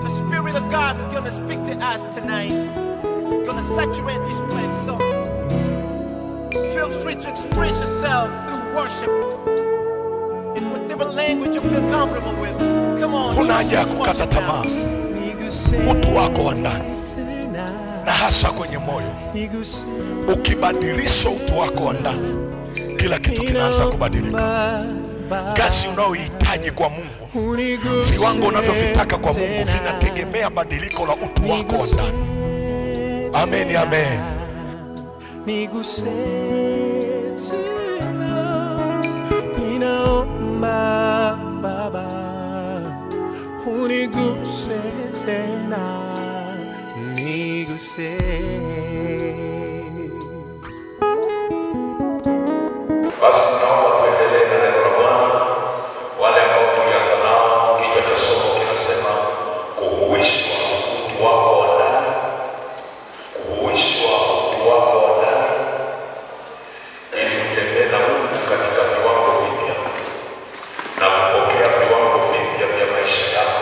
The Spirit of God is gonna speak to us tonight. It's gonna saturate this place. So feel free to express yourself through worship in whatever language you feel comfortable with. Come on, Huna haja ya just kukata worship now. tamaa. Niguse Utu wako wa ndani tena, na hasa kwenye moyo, niguse ukibadilisha utu wako wa ndani, kila kitu kinaanza kubadilika. Baba, Kazi unayohitaji kwa Mungu, uniguse viwango unavyovitaka kwa Mungu tena. vinategemea badiliko la utu wako wa ndani. Amen, amen. Niguse tena, ninaomba Baba, uniguse tena, niguse. Basi naomba tuendelee na neno la Bwana. Wale ambao tulianza nao, kichwa cha somo kinasema kuhuishwa utu wako wa ndani, kuhuishwa utu wako wa ndani, ili utembee na Mungu katika viwango vipya na kupokea viwango vipya vya maisha yako.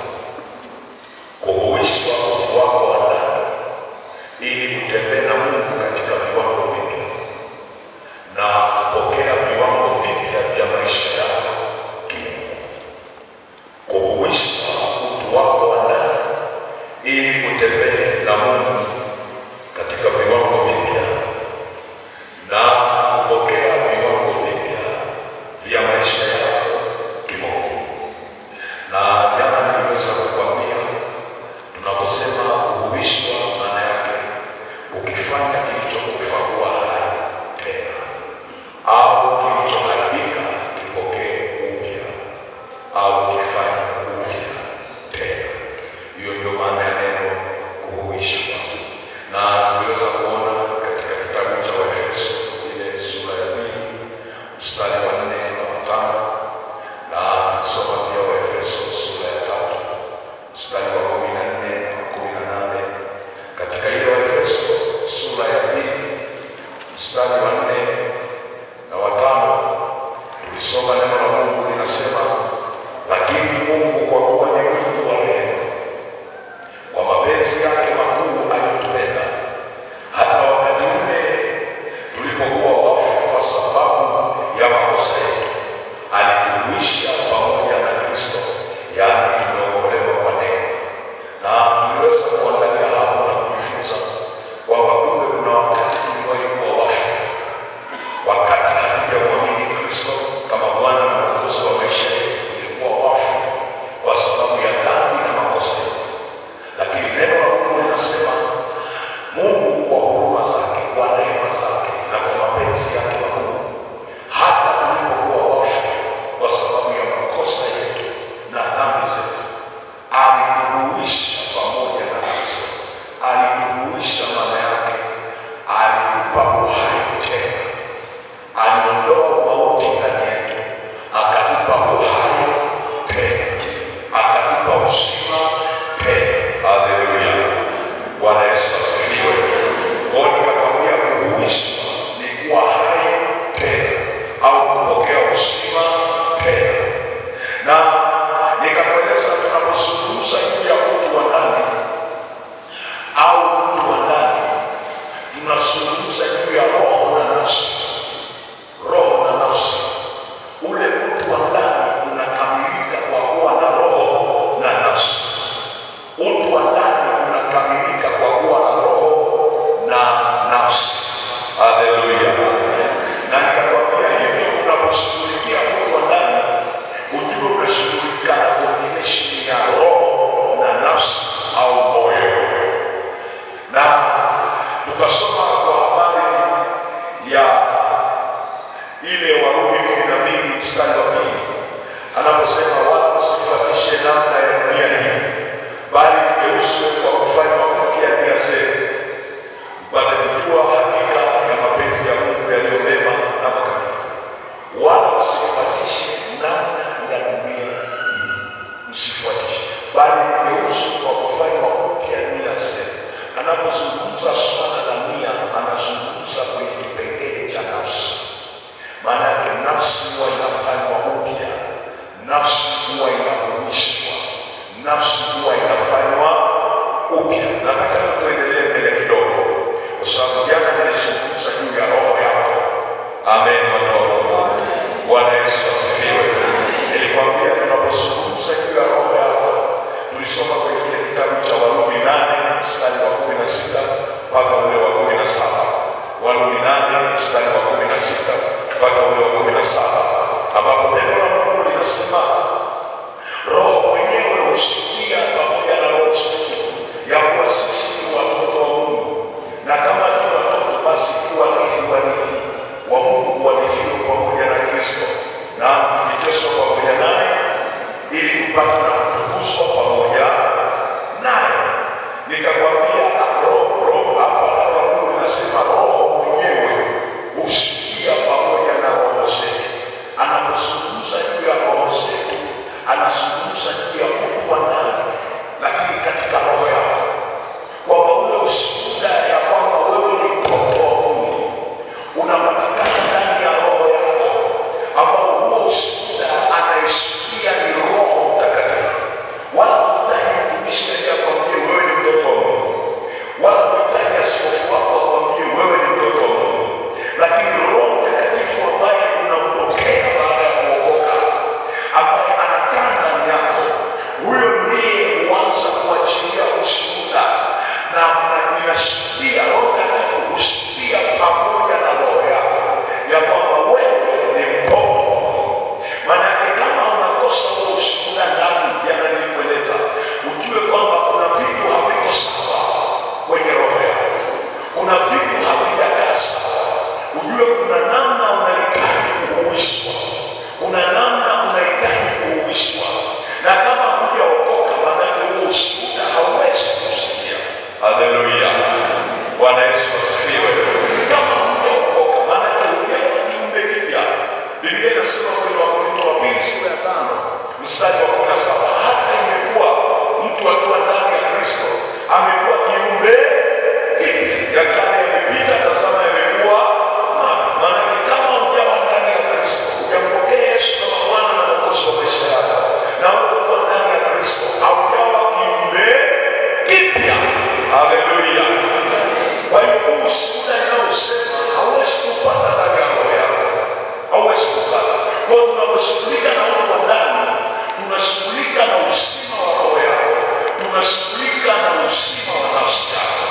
Kuhuishwa utu wako wa ndani, ili utembee na Mungu katika viwango vipya na kupokea viwango vipya vya maisha yako kimungu. Kuhuishwa utu wako wa ndani ili utembee na Mungu katika viwango vipya na kupokea viwango vipya vya maisha yako kimungu. Na jana niliweza kukwambia tunaposema kuhuishwa, maana yake ukifanya kilichokufa kuwa hai tena au kilichoharibika kipokee upya au kifanye upya tena. Hiyo ndio maana ya neno kuhuishwa, na tuliweza kuona katika kitabu cha Waefeso ile sura ya pili mstari wa nne na watano na tulisoma pia Waefeso sura ya tatu mstari wa kumi na nne na kumi na nane katika ile Waefeso sura ya pili mstari wa nne na watano tulisoma neno la Mungu linasema, lakini Mungu kwa kuwa ni Mungu wa rehema, kwa mapenzi yake makuu aliyotupenda, hata wakati ule tulipokuwa wafu kwa sababu ya makosa yetu, alituhuisha pamoja na Kristo, yaani tumeokolewa kwa neema. Na tuliweza kuangalia hapo na kujifunza kwamba kumbe kuna wakati tuliwahi kuwa wafu wakati hatujamwamini Kristo kama Bwana na Mwokozi wa maisha yetu, tulikuwa wafu kwa sababu ya dhambi na makosa yetu, lakini neno la Mungu linasema Mungu kwa huruma zake, kwa rehema zake na kwa mapenzi yake makuu, hata tulipokuwa wafu kwa sababu ya makosa yetu na dhambi zetu, alituhuisha pamoja na Kristo. Alituhuisha maana yake alitupa uhai tena aliondoa mauti ndani yetu, akatupa uhai tena, akatupa uzima tena. Haleluya, Bwana Yesu asifiwe. Kwa hiyo nikakwambia kuhuishwa ni kuwa hai tena au kupokea uzima tena, na nikakueleza tunapozungumza juu ya mtu wa ndani au mtu wa ndani, tunazungumza juu ya roho na nafsi roho na nafsi. Ule mtu wa ndani unakamilika kwa kuwa na roho na nafsi. Utu wa ndani unakamilika kwa kuwa na roho na nafsi. Haleluya! Na nikakwambia hivyo, unaposhughulikia mtu wa ndani, ujue unashughulika na combination ya roho na nafsi au moyo na tukasoma kwa habari ya ile Warumi kumi na mbili mstari wa pili anaposema wala msifuatishe namna ya dunia hii, bali mgeuzwe kwa kufanywa mpya nia zenu, mpate kujua hakika ya mapenzi ya Mungu yaliyo mema na makamilifu. Wala msifuatishe namna ya dunia hii, msifuatishe, bali mgeuzwe kwa kufanywa mpya nia zenu. Anapozungumza swala la nia, anazungumza kwenye kipengele cha nafsi maana yake nafsi huwa inafanywa upya, nafsi huwa inahuishwa, nafsi huwa inafanywa nataka leo tuendelee mbele kidogo, kwa sababu jana nilizungumza juu ya roho yako. Amen, watoto. Bwana Yesu asifiwe. Nilikwambia tunapozungumza juu ya roho yako, tulisoma kwenye kile kitabu cha Warumi nane mstari wa kumi na sita mpaka ule wa kumi na saba Warumi nane mstari wa kumi na sita mpaka ule wa kumi na saba ambapo neno la Mungu linasema Roho mwenyewe husikia pamoja na roho zetu ya kuwa sisi ni watoto wa Mungu, na kama tu watoto, basi tu warithi warithi wa Mungu, warithiwa pamoja na Kristo, na tukiteswa pamoja naye, ili tupate na kutukuzwa pamoja naye. Nikakwambia roho roho, hapa neno la Mungu linasema Roho mwenyewe husikia pamoja na roho zetu. Anapozungumza juu ya roho zetu, anazungumza juu ya mtu wa ndani, lakini katika roho yako, kwamba ule ushuhuda ya kwamba wewe ni mtoto wa Mungu unapatikana ndani ya roho yako, ambao huo ushuhuda anaisikia ni Roho Mtakatifu. Wala hutaji mtumishi aje akwambie wewe ni mtoto wa Mungu, wala hutaji askofu wako akwambie wewe ni mtoto wa Mungu, lakini Roho Mtakatifu ambaye unampokea baada ya kuokoka, ambaye anakaa ndani yako, huyo ndiye huanza kuachilia ushuhuda na na ninashuhudia, Roho Mtakatifu hushuhudia pamoja na roho yako ya kwamba wewe ni mtoto wa Mungu. Maanake kama unakosa huo ushuhuda ndani, jana nilikueleza, ujue kwamba kuna vitu haviko sawa kwenye roho yako, kuna vitu havijakaa sawa. Ujue kuna namna unahitaji kuhuishwa, kuna namna unahitaji kuhuishwa, na kama hujaokoka, maanake huo ushuhuda hauwezi kusikia. Haleluya, Bwana Yesu asifiwe. Kama hujaokoka, maanake hujawa kiumbe kipya. Biblia inasema kwenye Wakorintho wa pili sura ya tano mstari wa kumi na saba hata imekuwa mtu akiwa ndani ya Kristo amekuwa kiumbe kipya, ya kale yamepita, tazama yamekuwa mapya. Maanake kama hujawa ndani ya Kristo, hujampokea Yesu kama Bwana na Mwokozi wa maisha yako, na wewe kuwa ndani ya Kristo, haujawa kiumbe kipya. Haleluya! Kwa hiyo huu ushuhuda ninaosema hauwezi kupata ndani ya roho yako, hauwezi kupata. Kwa hiyo tunaposhughulika na watu wa ndani, tunashughulika na uzima wa roho yako, tunashughulika na uzima wa nafsi yako.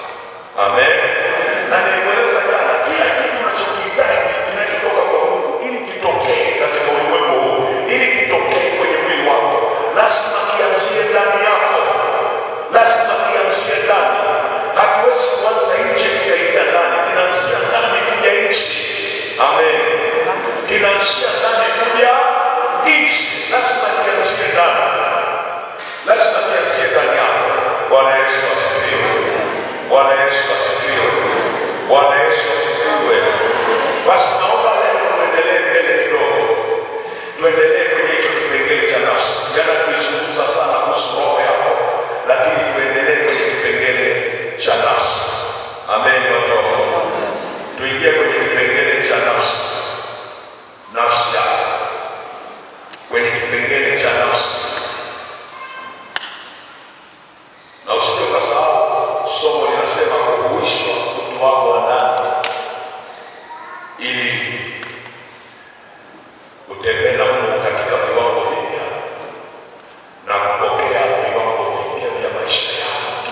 Amen. Na nilikueleza jana, kila kitu unachokihitaji kinachotoka kwa Mungu ili kitokee katika ulimwengu huu, ili kitokee kwenye mwili wako, lazima kianzie ndani yako, lazima kianzie ndani. Hakiwezi kuanza nje kikaingia ndani, kinaanzia ndani kuja nchi. Amen. Kinaanzia ndani kuja nchi, lazima kianzie ndani, lazima kianzie ndani yako. Bwana Yesu asifiwe. Bwana Yesu asifiwe. Bwana Yesu asifiwe. Basi naomba leo tuendelee mbele kidogo, tuendelee kwenye hicho kipengele cha nafsi. Jana tulizungumza sana kuhusu roho yako, lakini tuendelee kwenye kipengele cha nafsi. Amen, watoto, tuingie kwenye kipengele cha nafsi, nafsi yako, kwenye kipengele cha nafsi na usije ukasahau somo linasema kuhuishwa utu wako wa ndani ili utembee na Mungu katika viwango vipya na kupokea viwango vipya vya maisha yako.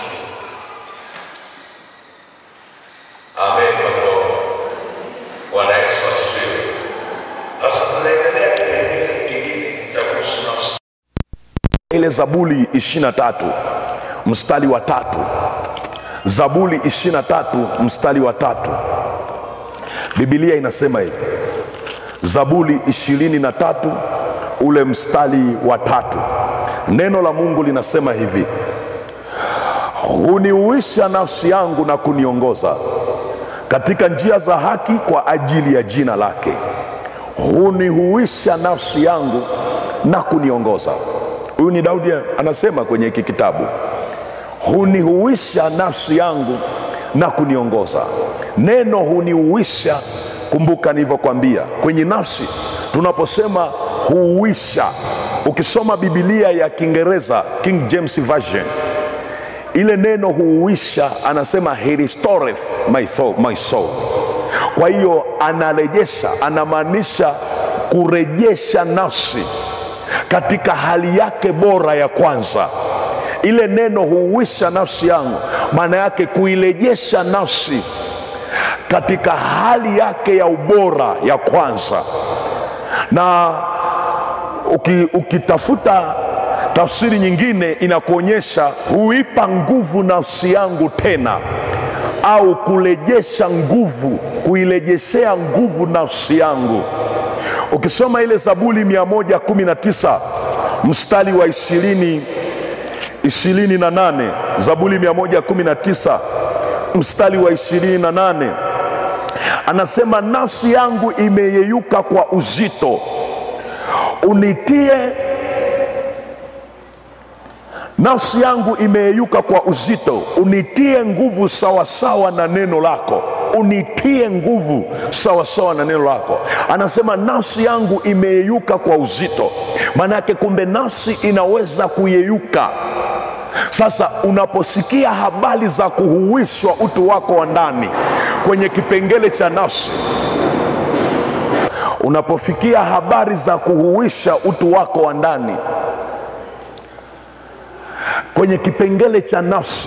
Amen, watoto. Bwana Yesu asifiwe. Sasa tunaendelea kipengele kingine cha kuhusu nafsi. ile Zaburi 23 mstari wa tatu. Zaburi 23 mstari wa tatu, Biblia inasema hivi. Zaburi 23 ule mstari wa tatu, neno la Mungu linasema hivi: huniuisha nafsi yangu na kuniongoza katika njia za haki kwa ajili ya jina lake. Hunihuisha nafsi yangu na kuniongoza. Huyu ni Daudi anasema kwenye hiki kitabu, hunihuisha nafsi yangu na kuniongoza. Neno hunihuisha, kumbuka nilivyokwambia kwenye nafsi, tunaposema huuisha, ukisoma Biblia ya Kiingereza King James Version ile neno huuisha anasema he restoreth my, thou- my soul kwa hiyo anarejesha anamaanisha kurejesha nafsi katika hali yake bora ya kwanza ile neno huuisha nafsi yangu maana yake kuirejesha nafsi katika hali yake ya ubora ya kwanza na uki, ukitafuta tafsiri nyingine inakuonyesha huipa nguvu nafsi yangu tena au kurejesha nguvu kuirejeshea nguvu nafsi yangu ukisoma ile zaburi 119 mstari wa ishirini ishirini na nane zaburi 119 mstari wa ishirini na nane anasema nafsi yangu imeyeyuka kwa uzito unitie nafsi yangu imeyeyuka kwa uzito unitie nguvu sawasawa na neno lako unitie nguvu sawasawa na neno lako anasema nafsi yangu imeyeyuka kwa uzito maana yake kumbe nafsi inaweza kuyeyuka sasa unaposikia habari za kuhuishwa utu wako wa ndani kwenye kipengele cha nafsi unapofikia habari za kuhuisha utu wako wa ndani kwenye kipengele cha nafsi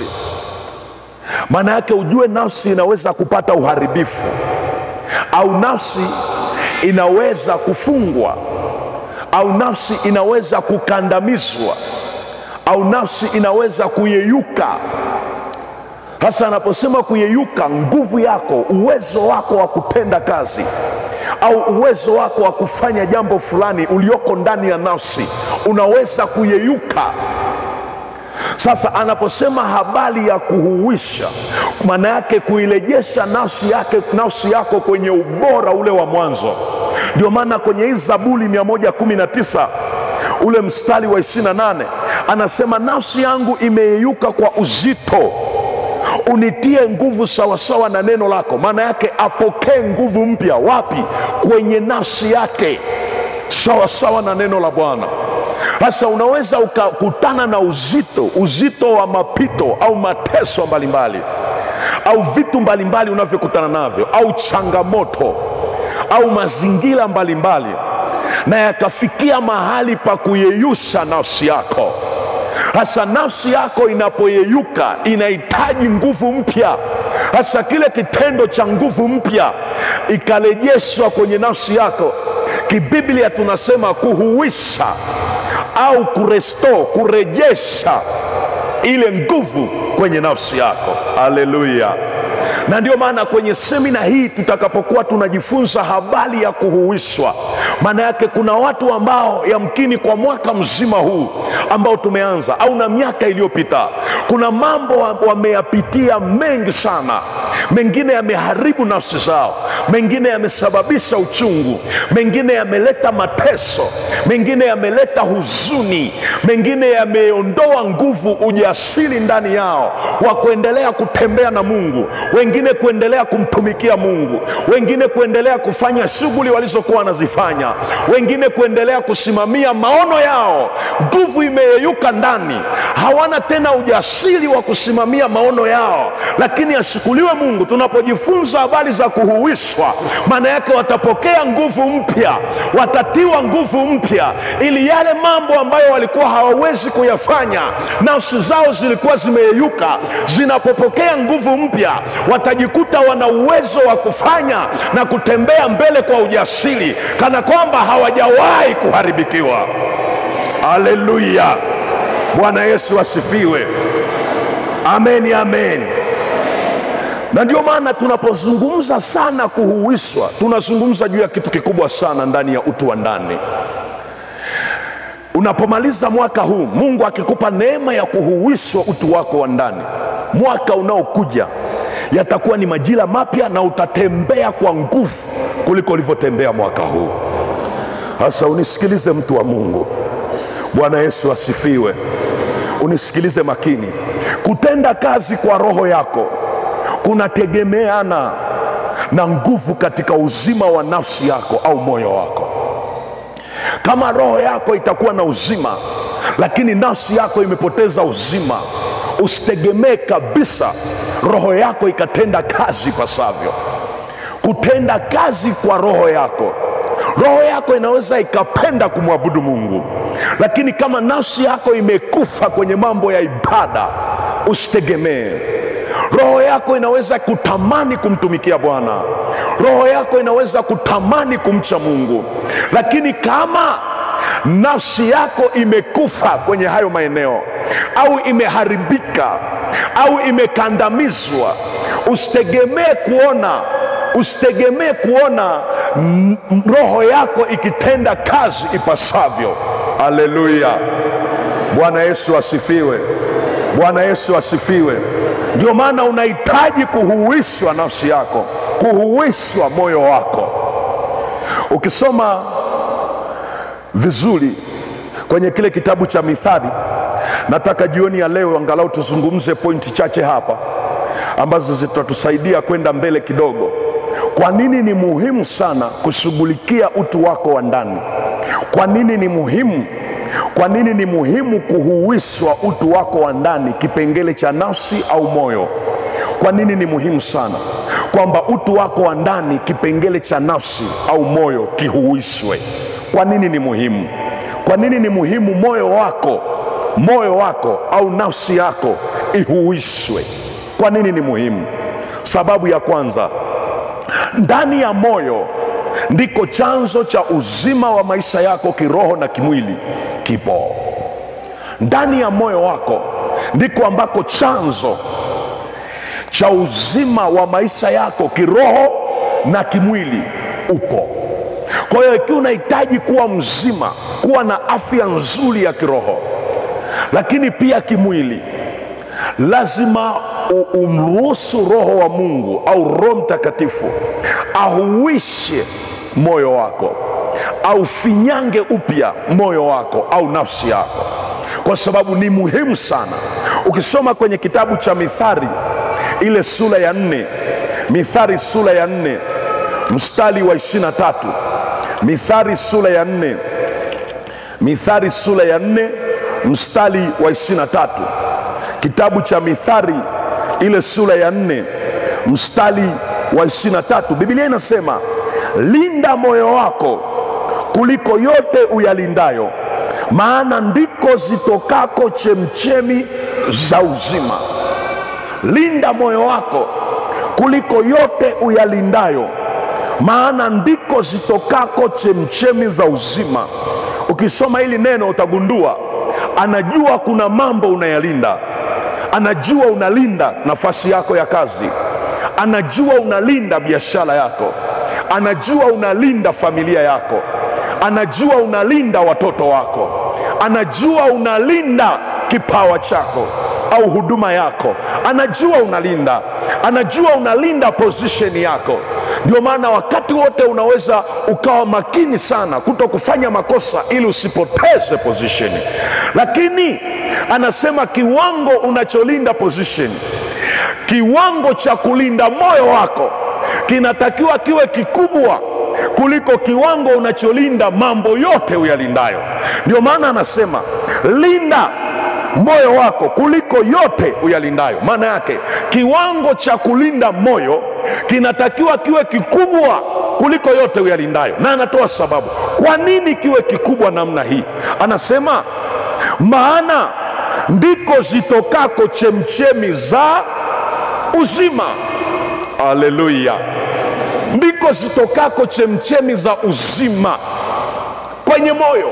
maana yake ujue nafsi inaweza kupata uharibifu au nafsi inaweza kufungwa au nafsi inaweza kukandamizwa au nafsi inaweza kuyeyuka hasa anaposema kuyeyuka nguvu yako uwezo wako wa kutenda kazi au uwezo wako wa kufanya jambo fulani ulioko ndani ya nafsi unaweza kuyeyuka sasa anaposema habari ya kuhuisha maana yake kuirejesha nafsi yake nafsi yako kwenye ubora ule wa mwanzo ndio maana kwenye hii zaburi 119 ule mstari wa 28 anasema nafsi yangu imeyeyuka kwa uzito unitie nguvu sawasawa na neno lako maana yake apokee nguvu mpya wapi kwenye nafsi yake sawasawa na neno la bwana sasa unaweza ukakutana na uzito uzito wa mapito au mateso mbalimbali au vitu mbalimbali unavyokutana navyo au changamoto au mazingira mbalimbali na yakafikia mahali pa kuyeyusha nafsi yako hasa nafsi yako inapoyeyuka inahitaji nguvu mpya hasa kile kitendo cha nguvu mpya ikarejeshwa kwenye nafsi yako kibiblia tunasema kuhuisha au kuresto kurejesha ile nguvu kwenye nafsi yako haleluya na ndio maana kwenye semina hii tutakapokuwa tunajifunza habari ya kuhuishwa maana yake kuna watu ambao yamkini kwa mwaka mzima huu ambao tumeanza au na miaka iliyopita kuna mambo wameyapitia mengi sana mengine yameharibu nafsi zao mengine yamesababisha uchungu mengine yameleta mateso mengine yameleta huzuni mengine yameondoa nguvu ujasiri ndani yao wa kuendelea kutembea na mungu wengine kuendelea kumtumikia mungu wengine kuendelea kufanya shughuli walizokuwa wanazifanya wengine kuendelea kusimamia maono yao nguvu imeyeyuka ndani hawana tena ujasiri wa kusimamia maono yao lakini ashukuriwe mungu tunapojifunza habari za kuhuishwa maana yake watapokea nguvu mpya watatiwa nguvu mpya ili yale mambo ambayo walikuwa hawawezi kuyafanya nafsi zao zilikuwa zimeyeyuka zinapopokea nguvu mpya watajikuta wana uwezo wa kufanya na kutembea mbele kwa ujasiri kana kwamba hawajawahi kuharibikiwa haleluya bwana yesu asifiwe ameni amen na ndio maana tunapozungumza sana kuhuishwa tunazungumza juu ya kitu kikubwa sana ndani ya utu wa ndani unapomaliza mwaka huu mungu akikupa neema ya kuhuishwa utu wako wa ndani mwaka unaokuja yatakuwa ni majira mapya na utatembea kwa nguvu kuliko ulivyotembea mwaka huu hasa unisikilize mtu wa mungu bwana yesu asifiwe unisikilize makini kutenda kazi kwa roho yako kunategemeana na nguvu katika uzima wa nafsi yako au moyo wako kama roho yako itakuwa na uzima lakini nafsi yako imepoteza uzima usitegemee kabisa roho yako ikatenda kazi pasavyo kutenda kazi kwa roho yako roho yako inaweza ikapenda kumwabudu mungu lakini kama nafsi yako imekufa kwenye mambo ya ibada usitegemee roho yako inaweza kutamani kumtumikia bwana roho yako inaweza kutamani kumcha mungu lakini kama nafsi yako imekufa kwenye hayo maeneo au imeharibika au imekandamizwa usitegemee kuona usitegemee kuona mm, roho yako ikitenda kazi ipasavyo haleluya bwana yesu asifiwe bwana yesu asifiwe ndio maana unahitaji kuhuishwa nafsi yako kuhuishwa moyo wako ukisoma vizuri kwenye kile kitabu cha mithali nataka jioni ya leo angalau tuzungumze pointi chache hapa ambazo zitatusaidia kwenda mbele kidogo kwa nini ni muhimu sana kushughulikia utu wako wa ndani kwa nini ni muhimu kwa nini ni muhimu kuhuishwa utu wako wa ndani kipengele cha nafsi au moyo kwa nini ni muhimu sana kwamba utu wako wa ndani kipengele cha nafsi au moyo kihuishwe kwa nini ni muhimu kwa nini ni muhimu moyo wako moyo wako au nafsi yako ihuishwe kwa nini ni muhimu sababu ya kwanza ndani ya moyo ndiko chanzo cha uzima wa maisha yako kiroho na kimwili kipo ndani ya moyo wako ndiko ambako chanzo cha uzima wa maisha yako kiroho na kimwili upo kwa hiyo ikiwa unahitaji kuwa mzima kuwa na afya nzuri ya kiroho lakini pia kimwili lazima u- umruhusu roho wa mungu au roho mtakatifu ahuishe moyo wako aufinyange upya moyo wako au nafsi yako kwa sababu ni muhimu sana ukisoma kwenye kitabu cha mithari ile sura ya nne mithari sura ya nne mstari wa ishirina tatu mithari sura ya nne mithari sura ya nne mstari wa ishirina tatu kitabu cha mithari ile sura ya nne mstari wa ishirina tatu bibilia inasema linda moyo wako kuliko yote uyalindayo maana ndiko zitokako chemchemi za uzima linda moyo wako kuliko yote uyalindayo maana ndiko zitokako chemchemi za uzima ukisoma hili neno utagundua anajua kuna mambo unayalinda anajua unalinda nafasi yako ya kazi anajua unalinda biashara yako anajua unalinda familia yako anajua unalinda watoto wako anajua unalinda kipawa chako au huduma yako anajua unalinda anajua unalinda position yako ndio maana wakati wote unaweza ukawa makini sana kuto kufanya makosa ili usipoteze position lakini anasema kiwango unacholinda position kiwango cha kulinda moyo wako kinatakiwa kiwe kikubwa kuliko kiwango unacholinda mambo yote uyalindayo ndio maana anasema linda moyo wako kuliko yote uyalindayo maana yake kiwango cha kulinda moyo kinatakiwa kiwe kikubwa kuliko yote uyalindayo na anatoa sababu kwa nini kiwe kikubwa namna hii anasema maana ndiko zitokako chemchemi za uzima haleluya ndiko zitokako chemchemi za uzima kwenye moyo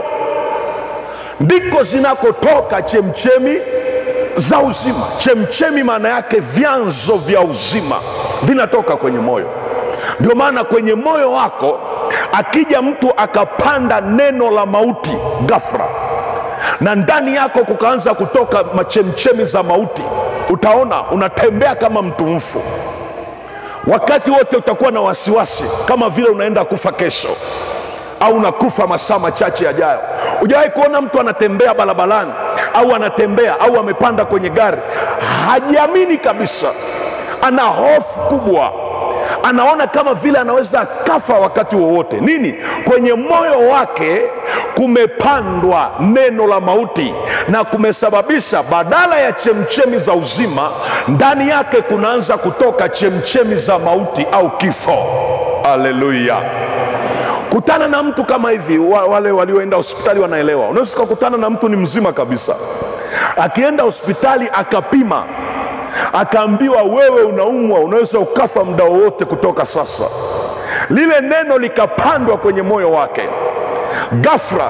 ndiko zinakotoka chemchemi za uzima chemchemi maana yake vyanzo vya uzima vinatoka kwenye moyo ndio maana kwenye moyo wako akija mtu akapanda neno la mauti ghafla na ndani yako kukaanza kutoka machemchemi za mauti utaona unatembea kama mtu mfu wakati wote utakuwa na wasiwasi kama vile unaenda kufa kesho au unakufa masaa machache yajayo hujawahi kuona mtu anatembea barabarani au anatembea au amepanda kwenye gari hajiamini kabisa ana hofu kubwa anaona kama vile anaweza akafa wakati wowote. Nini? Kwenye moyo wake kumepandwa neno la mauti na kumesababisha badala ya chemchemi za uzima, ndani yake kunaanza kutoka chemchemi za mauti au kifo. Haleluya! Kutana na mtu kama hivi, wa- wale walioenda hospitali wanaelewa. Unaweza ukakutana na mtu ni mzima kabisa, akienda hospitali akapima, akaambiwa wewe unaumwa, unaweza ukafa muda wowote kutoka sasa. Lile neno likapandwa kwenye moyo wake, ghafla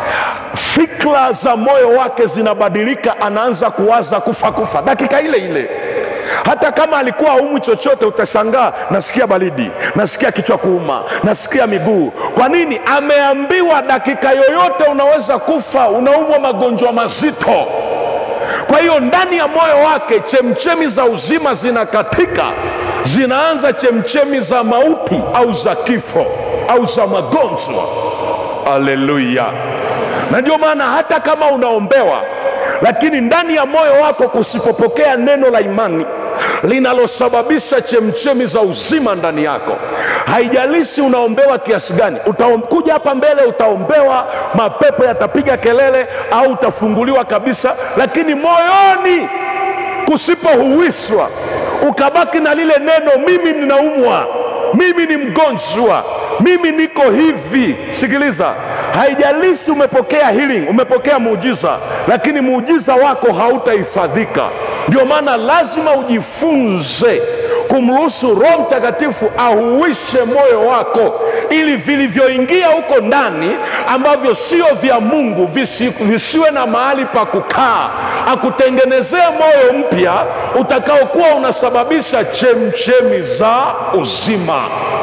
fikra za moyo wake zinabadilika, anaanza kuwaza kufa kufa dakika ile ile hata kama alikuwa haumwi chochote, utashangaa nasikia baridi, nasikia kichwa kuuma, nasikia miguu. Kwa nini? Ameambiwa dakika yoyote unaweza kufa, unaumwa magonjwa mazito. Kwa hiyo ndani ya moyo wake chemchemi za uzima zinakatika, zinaanza chemchemi za mauti au za kifo au za magonjwa. Haleluya! Na ndio maana hata kama unaombewa, lakini ndani ya moyo wako kusipopokea neno la imani linalosababisha chemchemi za uzima ndani yako, haijalishi unaombewa kiasi gani. Utakuja hapa mbele, utaombewa, mapepo yatapiga kelele, au utafunguliwa kabisa, lakini moyoni kusipohuishwa, ukabaki na lile neno, mimi ninaumwa, mimi ni mgonjwa, mimi niko hivi. Sikiliza, haijalishi umepokea healing, umepokea muujiza, lakini muujiza wako hautahifadhika. Ndio maana lazima ujifunze kumruhusu Roho Mtakatifu ahuishe moyo wako, ili vilivyoingia huko ndani ambavyo sio vya Mungu visi, visiwe na mahali pa kukaa, akutengenezee moyo mpya utakaokuwa unasababisha chemchemi za uzima.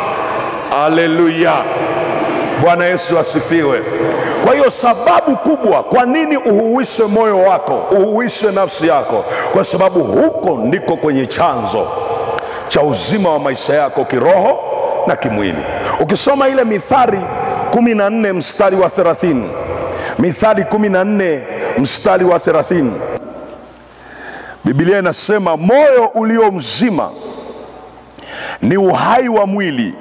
Haleluya! Bwana Yesu asifiwe. Kwa hiyo sababu kubwa kwa nini uhuishe moyo wako, uhuishe nafsi yako, kwa sababu huko ndiko kwenye chanzo cha uzima wa maisha yako kiroho na kimwili. Ukisoma ile Mithali kumi na nne mstari wa thelathini Mithali kumi na nne mstari wa thelathini Biblia inasema moyo ulio mzima ni uhai wa mwili,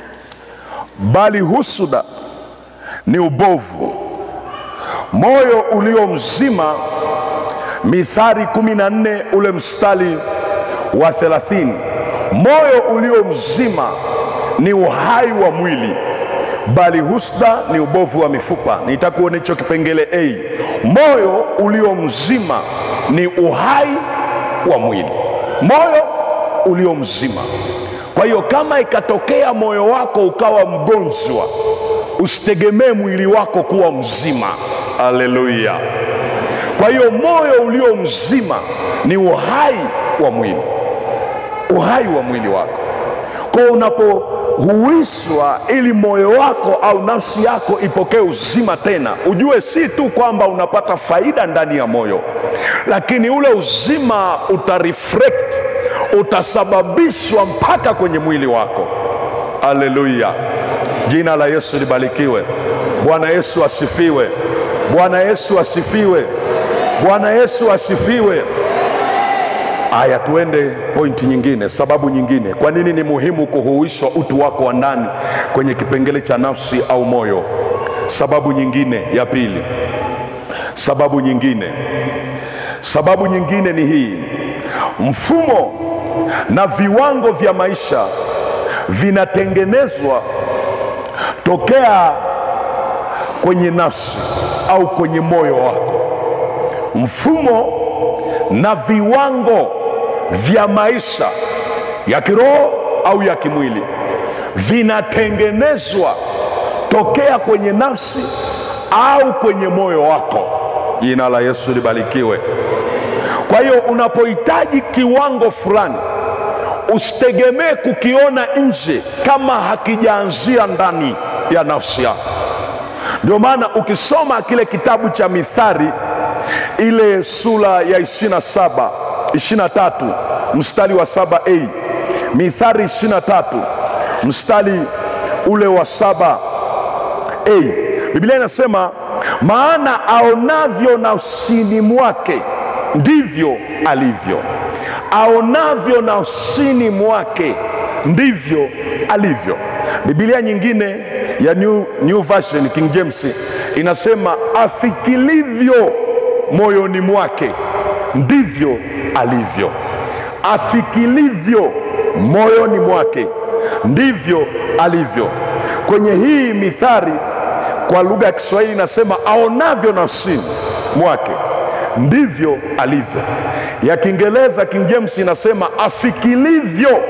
bali husuda ni ubovu. Moyo ulio mzima, Mithali kumi na nne ule mstari wa thelathini moyo ulio mzima ni uhai wa mwili, bali husda ni ubovu wa mifupa. Nitakuona hicho kipengele A. Moyo ulio mzima ni uhai wa mwili, moyo ulio mzima. Kwa hiyo kama ikatokea moyo wako ukawa mgonjwa, usitegemee mwili wako kuwa mzima. Haleluya! Kwa hiyo moyo ulio mzima ni uhai wa mwili, uhai wa mwili wako. Kwa hiyo unapohuishwa ili moyo wako au nafsi yako ipokee uzima tena, ujue si tu kwamba unapata faida ndani ya moyo, lakini ule uzima utareflect, utasababishwa mpaka kwenye mwili wako. Haleluya! Jina la Yesu libarikiwe. Bwana Yesu asifiwe. Bwana Yesu asifiwe. Bwana Yesu asifiwe. Aya, tuende pointi nyingine, sababu nyingine. Kwa nini ni muhimu kuhuishwa utu wako wa ndani kwenye kipengele cha nafsi au moyo? Sababu nyingine ya pili, sababu nyingine, sababu nyingine ni hii: mfumo na viwango vya maisha vinatengenezwa tokea kwenye nafsi au kwenye moyo wako. Mfumo na viwango vya maisha ya kiroho au ya kimwili vinatengenezwa tokea kwenye nafsi au kwenye moyo wako. Jina la Yesu libarikiwe. Kwa hiyo unapohitaji kiwango fulani, usitegemee kukiona nje kama hakijaanzia ndani ya nafsi yako. Ndio maana ukisoma kile kitabu cha Mithali ile sura ya 27 23 mstari wa saba a Mithali 23 mstari ule wa saba a Biblia inasema maana aonavyo nafsini mwake ndivyo alivyo, aonavyo nafsini mwake ndivyo alivyo. Biblia nyingine ya New, New Version King James inasema afikilivyo moyoni mwake ndivyo alivyo. Afikilivyo moyoni mwake ndivyo alivyo. Kwenye hii mithali kwa lugha ya Kiswahili inasema aonavyo nafsini mwake ndivyo alivyo. Ya Kiingereza King James inasema afikilivyo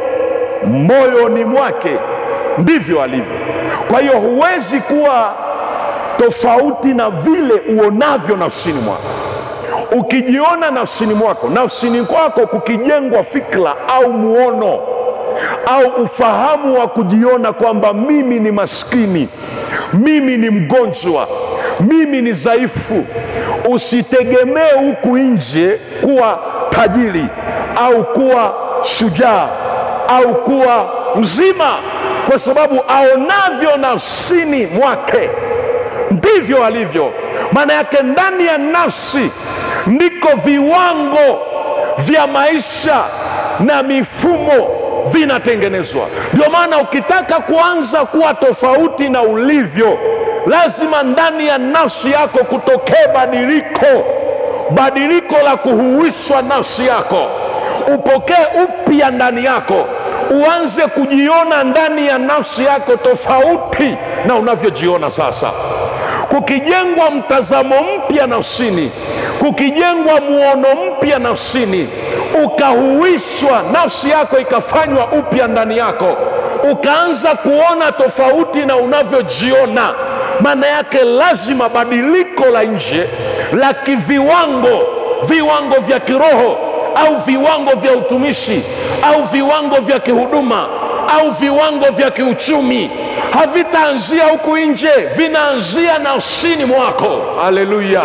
moyoni mwake ndivyo alivyo. Kwa hiyo huwezi kuwa tofauti na vile uonavyo nafsini mwako. Ukijiona nafsini mwako, nafsini kwako kukijengwa fikra au muono au ufahamu wa kujiona kwamba mimi ni maskini, mimi ni mgonjwa, mimi ni dhaifu, usitegemee huku nje kuwa tajiri au kuwa shujaa au kuwa mzima, kwa sababu aonavyo nafsini mwake ndivyo alivyo. Maana yake ndani ya nafsi ndiko viwango vya maisha na mifumo vinatengenezwa. Ndio maana ukitaka kuanza kuwa tofauti na ulivyo, lazima ndani ya nafsi yako kutokee badiliko, badiliko la kuhuishwa nafsi yako, upokee upya ndani yako, uanze kujiona ndani ya nafsi yako tofauti na unavyojiona sasa kukijengwa mtazamo mpya nafsini, kukijengwa muono mpya nafsini, ukahuishwa nafsi yako ikafanywa upya ndani yako, ukaanza kuona tofauti na unavyojiona. Maana yake lazima badiliko la nje la kiviwango, viwango vya kiroho au viwango vya utumishi au viwango vya kihuduma au viwango vya kiuchumi havitaanzia huku nje, vinaanzia nafsini mwako. Haleluya!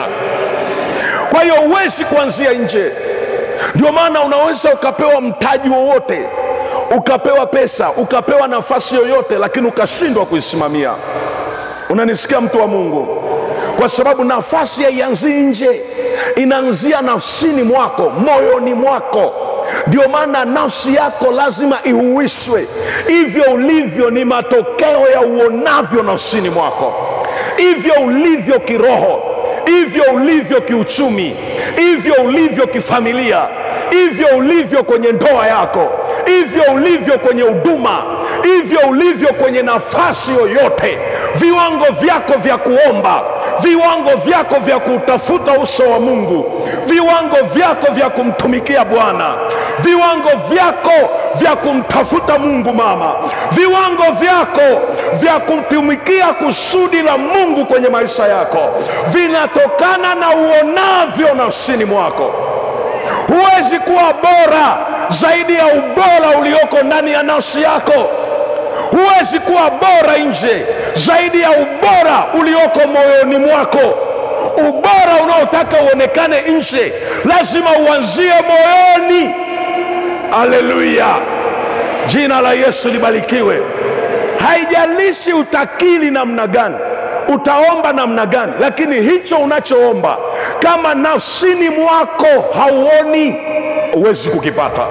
Kwa hiyo huwezi kuanzia nje. Ndio maana unaweza ukapewa mtaji wowote, ukapewa pesa, ukapewa nafasi yoyote, lakini ukashindwa kuisimamia. Unanisikia mtu wa Mungu? Kwa sababu nafasi haianzii nje, inaanzia nafsini mwako, moyoni mwako. Ndio maana nafsi yako lazima ihuishwe. Hivyo ulivyo ni matokeo ya uonavyo nafsini mwako, hivyo ulivyo kiroho, hivyo ulivyo kiuchumi, hivyo ulivyo kifamilia, hivyo ulivyo kwenye ndoa yako, hivyo ulivyo kwenye huduma, hivyo ulivyo kwenye nafasi yoyote. Viwango vyako vya kuomba viwango vyako vya kutafuta uso wa Mungu, viwango vyako vya kumtumikia Bwana, viwango vyako vya kumtafuta Mungu mama, viwango vyako vya kutumikia kusudi la Mungu kwenye maisha yako vinatokana na uonavyo nafsini mwako. Huwezi kuwa bora zaidi ya ubora ulioko ndani ya nafsi yako. Huwezi kuwa bora nje zaidi ya ubora ulioko moyoni mwako. Ubora unaotaka uonekane nje lazima uanzie moyoni. Haleluya, jina la Yesu libarikiwe. Haijalishi utakili namna gani, utaomba namna gani, lakini hicho unachoomba kama nafsini mwako hauoni, huwezi kukipata,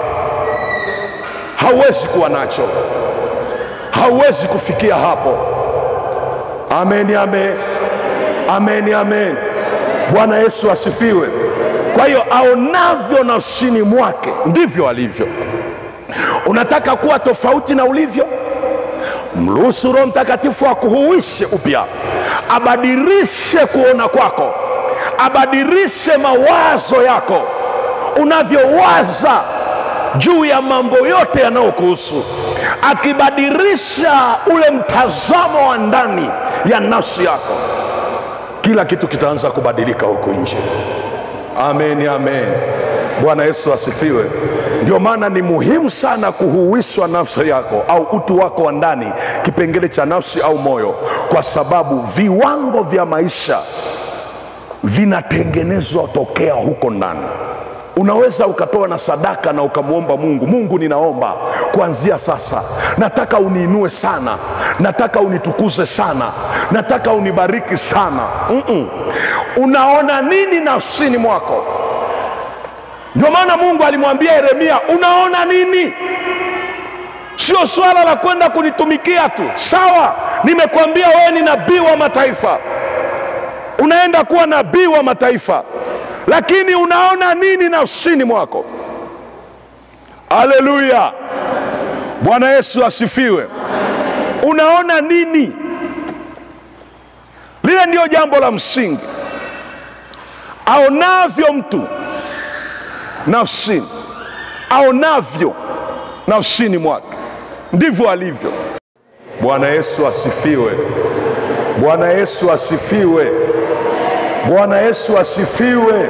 hauwezi kuwa nacho, hauwezi kufikia hapo. Amen, amen, amen, amen. Bwana Yesu asifiwe. Kwa hiyo aonavyo nafsini mwake ndivyo alivyo. Unataka kuwa tofauti na ulivyo, mruhusu Roho Mtakatifu akuhuishe upya, abadilishe kuona kwako, abadilishe mawazo yako, unavyowaza juu ya mambo yote yanayokuhusu, akibadilisha ule mtazamo wa ndani ya nafsi yako, kila kitu kitaanza kubadilika huku nje. Amen, amen. Bwana Yesu asifiwe. Ndio maana ni muhimu sana kuhuishwa nafsi yako au utu wako wa ndani, kipengele cha nafsi au moyo, kwa sababu viwango vya maisha vinatengenezwa tokea huko ndani. Unaweza ukatoa na sadaka na ukamwomba Mungu, Mungu, ninaomba kuanzia sasa, nataka uniinue sana, nataka unitukuze sana, nataka unibariki sana. Mm-mm. Unaona nini nafsini mwako? Ndio maana Mungu alimwambia Yeremia, unaona nini? sio swala la kwenda kunitumikia tu. Sawa, nimekuambia wewe ni nabii wa mataifa, unaenda kuwa nabii wa mataifa, lakini unaona nini nafsini mwako? Haleluya! Bwana Yesu asifiwe. Unaona nini? Lile ndiyo jambo la msingi. Aonavyo mtu nafsini, aonavyo nafsini mwake ndivyo alivyo. Bwana Yesu asifiwe. Bwana Yesu asifiwe. Bwana Yesu asifiwe.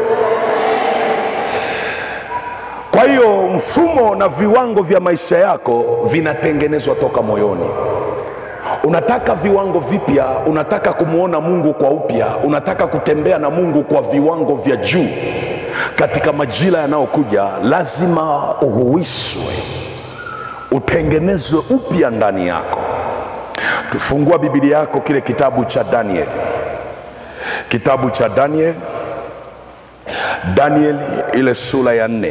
Kwa hiyo mfumo na viwango vya maisha yako vinatengenezwa toka moyoni. Unataka viwango vipya, unataka kumwona Mungu kwa upya, unataka kutembea na Mungu kwa viwango vya juu katika majira yanayokuja, lazima uhuishwe, utengenezwe upya ndani yako. Tufungua Biblia yako kile kitabu cha Danieli, kitabu cha Danieli, Danieli ile sura ya nne,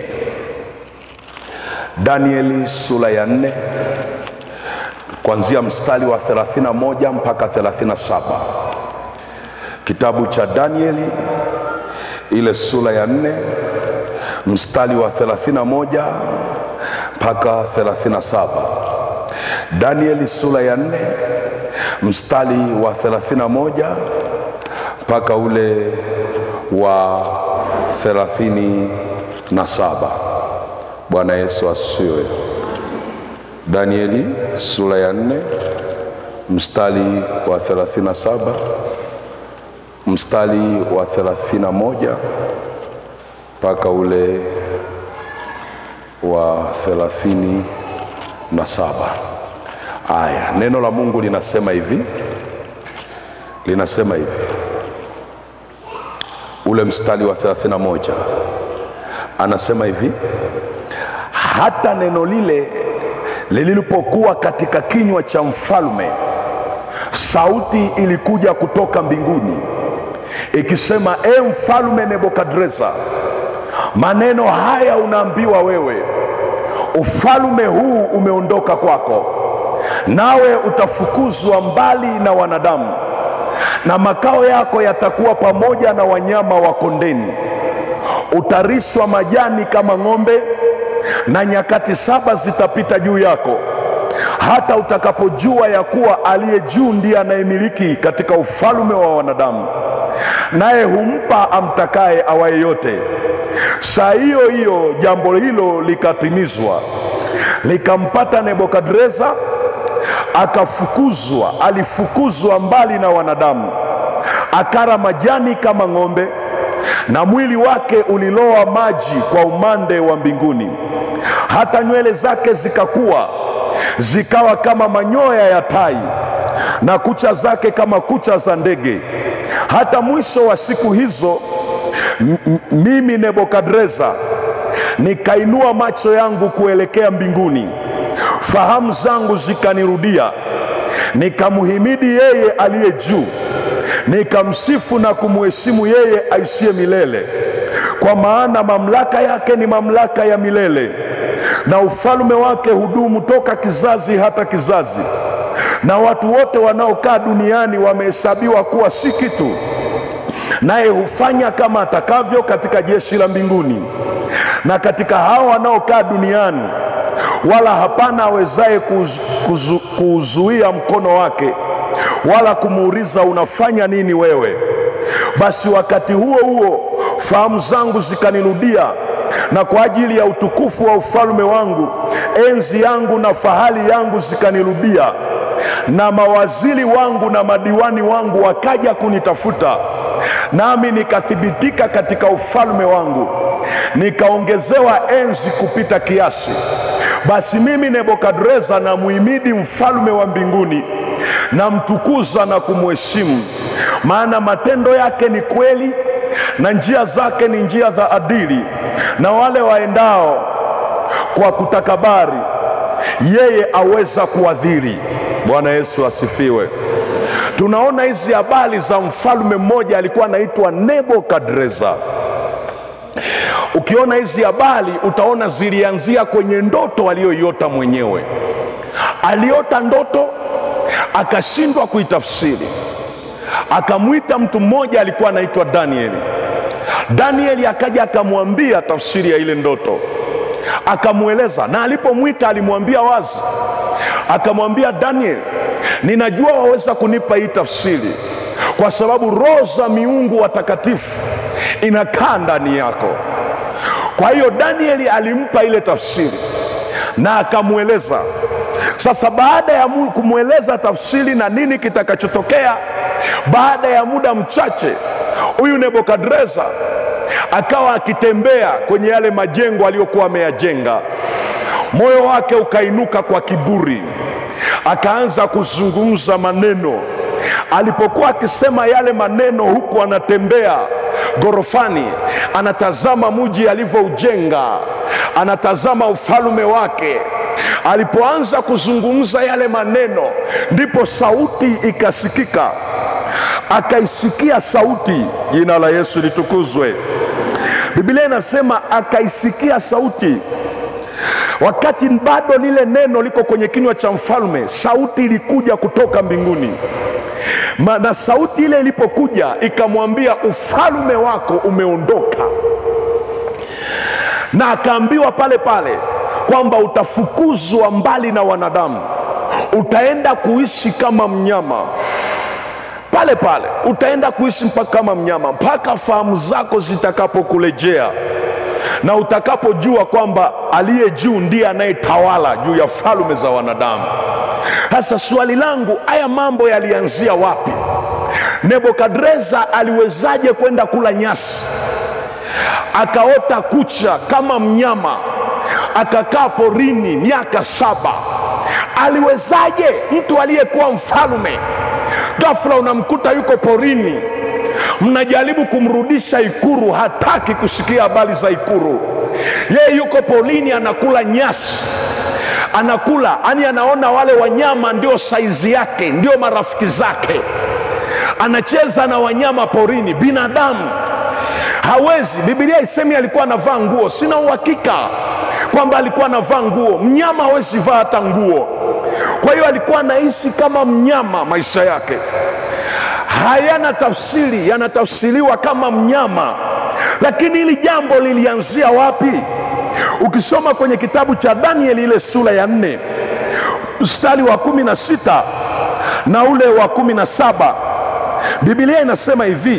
Danieli sura ya nne kuanzia mstari wa 31 mpaka 37. Kitabu cha Danieli ile sura ya nne mstari wa 31 mpaka 37. Danieli sura ya nne mstari wa 31 mpaka ule wa 37. Bwana Yesu asifiwe. Danieli sura ya nne mstari wa 37 mstari wa 31 mpaka ule wa 37. Aya, neno la Mungu linasema hivi, linasema hivi, ule mstari wa 31 anasema hivi, hata neno lile lilipokuwa katika kinywa cha mfalme, sauti ilikuja kutoka mbinguni ikisema, e mfalme Nebukadreza, maneno haya unaambiwa wewe, ufalme huu umeondoka kwako, nawe utafukuzwa mbali na wanadamu, na makao yako yatakuwa pamoja na wanyama wa kondeni. Utarishwa majani kama ng'ombe, na nyakati saba zitapita juu yako, hata utakapojua ya kuwa aliye juu ndiye anayemiliki katika ufalme wa wanadamu, naye humpa amtakaye awaye yote. Saa hiyo hiyo jambo hilo likatimizwa, likampata Nebukadreza, akafukuzwa, alifukuzwa mbali na wanadamu, akara majani kama ng'ombe, na mwili wake uliloa maji kwa umande wa mbinguni, hata nywele zake zikakuwa zikawa kama manyoya ya tai, na kucha zake kama kucha za ndege. Hata mwisho wa siku hizo M- m- mimi Nebukadreza nikainua macho yangu kuelekea mbinguni, fahamu zangu zikanirudia, nikamhimidi yeye aliye juu, nikamsifu na kumheshimu yeye aishiye milele, kwa maana mamlaka yake ni mamlaka ya milele, na ufalme wake hudumu toka kizazi hata kizazi, na watu wote wanaokaa duniani wamehesabiwa kuwa si kitu naye hufanya kama atakavyo katika jeshi la mbinguni na katika hao wanaokaa duniani, wala hapana awezaye kuzu, kuzu, kuuzuia mkono wake, wala kumuuliza unafanya nini wewe. Basi wakati huo huo fahamu zangu zikanirudia, na kwa ajili ya utukufu wa ufalme wangu enzi yangu na fahari yangu zikanirudia, na mawaziri wangu na madiwani wangu wakaja kunitafuta nami nikathibitika katika ufalme wangu, nikaongezewa enzi kupita kiasi. Basi mimi Nebukadreza namuhimidi mfalme wa mbinguni, namtukuza na kumheshimu, maana matendo yake ni kweli na njia zake ni njia za adili, na wale waendao kwa kutakabari yeye aweza kuadhiri. Bwana Yesu asifiwe. Tunaona hizi habari za mfalme mmoja alikuwa anaitwa Nebukadreza. Ukiona hizi habari utaona zilianzia kwenye ndoto aliyoiota mwenyewe. aliota ndoto akashindwa kuitafsiri akamwita mtu mmoja alikuwa anaitwa danieli danieli akaja akamwambia tafsiri ya ile ndoto akamweleza na alipomwita alimwambia wazi akamwambia daniel ninajua waweza kunipa hii tafsiri kwa sababu roho za miungu watakatifu inakaa ndani yako kwa hiyo danieli alimpa ile tafsiri na akamweleza sasa baada ya mu- kumweleza tafsiri na nini kitakachotokea baada ya muda mchache huyu nebukadreza akawa akitembea kwenye yale majengo aliyokuwa ameyajenga moyo wake ukainuka kwa kiburi akaanza kuzungumza maneno alipokuwa akisema yale maneno huku anatembea ghorofani anatazama muji alivyoujenga anatazama ufalume wake alipoanza kuzungumza yale maneno ndipo sauti ikasikika akaisikia sauti jina la yesu litukuzwe biblia inasema akaisikia sauti wakati bado lile neno liko kwenye kinywa cha mfalme sauti ilikuja kutoka mbinguni Ma- na sauti ile ilipokuja ikamwambia ufalme wako umeondoka na akaambiwa pale pale kwamba utafukuzwa mbali na wanadamu utaenda kuishi kama mnyama pale pale utaenda kuishi mpaka kama mnyama mpaka fahamu zako zitakapokurejea na utakapojua kwamba aliye juu ndiye anayetawala juu ya falme za wanadamu sasa swali langu haya mambo yalianzia wapi nebukadreza aliwezaje kwenda kula nyasi akaota kucha kama mnyama akakaa porini miaka saba aliwezaje mtu aliyekuwa mfalume ghafla unamkuta yuko porini mnajaribu kumrudisha ikuru hataki kusikia habari za ikuru yeye yuko porini anakula nyasi anakula yani anaona wale wanyama ndio saizi yake ndio marafiki zake anacheza na wanyama porini binadamu hawezi bibilia isemi alikuwa anavaa nguo sina uhakika kwamba alikuwa anavaa nguo mnyama hawezi vaa hata nguo kwa hiyo alikuwa anaishi kama mnyama maisha yake hayana tafsiri yanatafsiriwa kama mnyama lakini hili jambo lilianzia wapi ukisoma kwenye kitabu cha danieli ile sura ya nne mstari wa kumi na sita na ule wa kumi na saba bibilia inasema hivi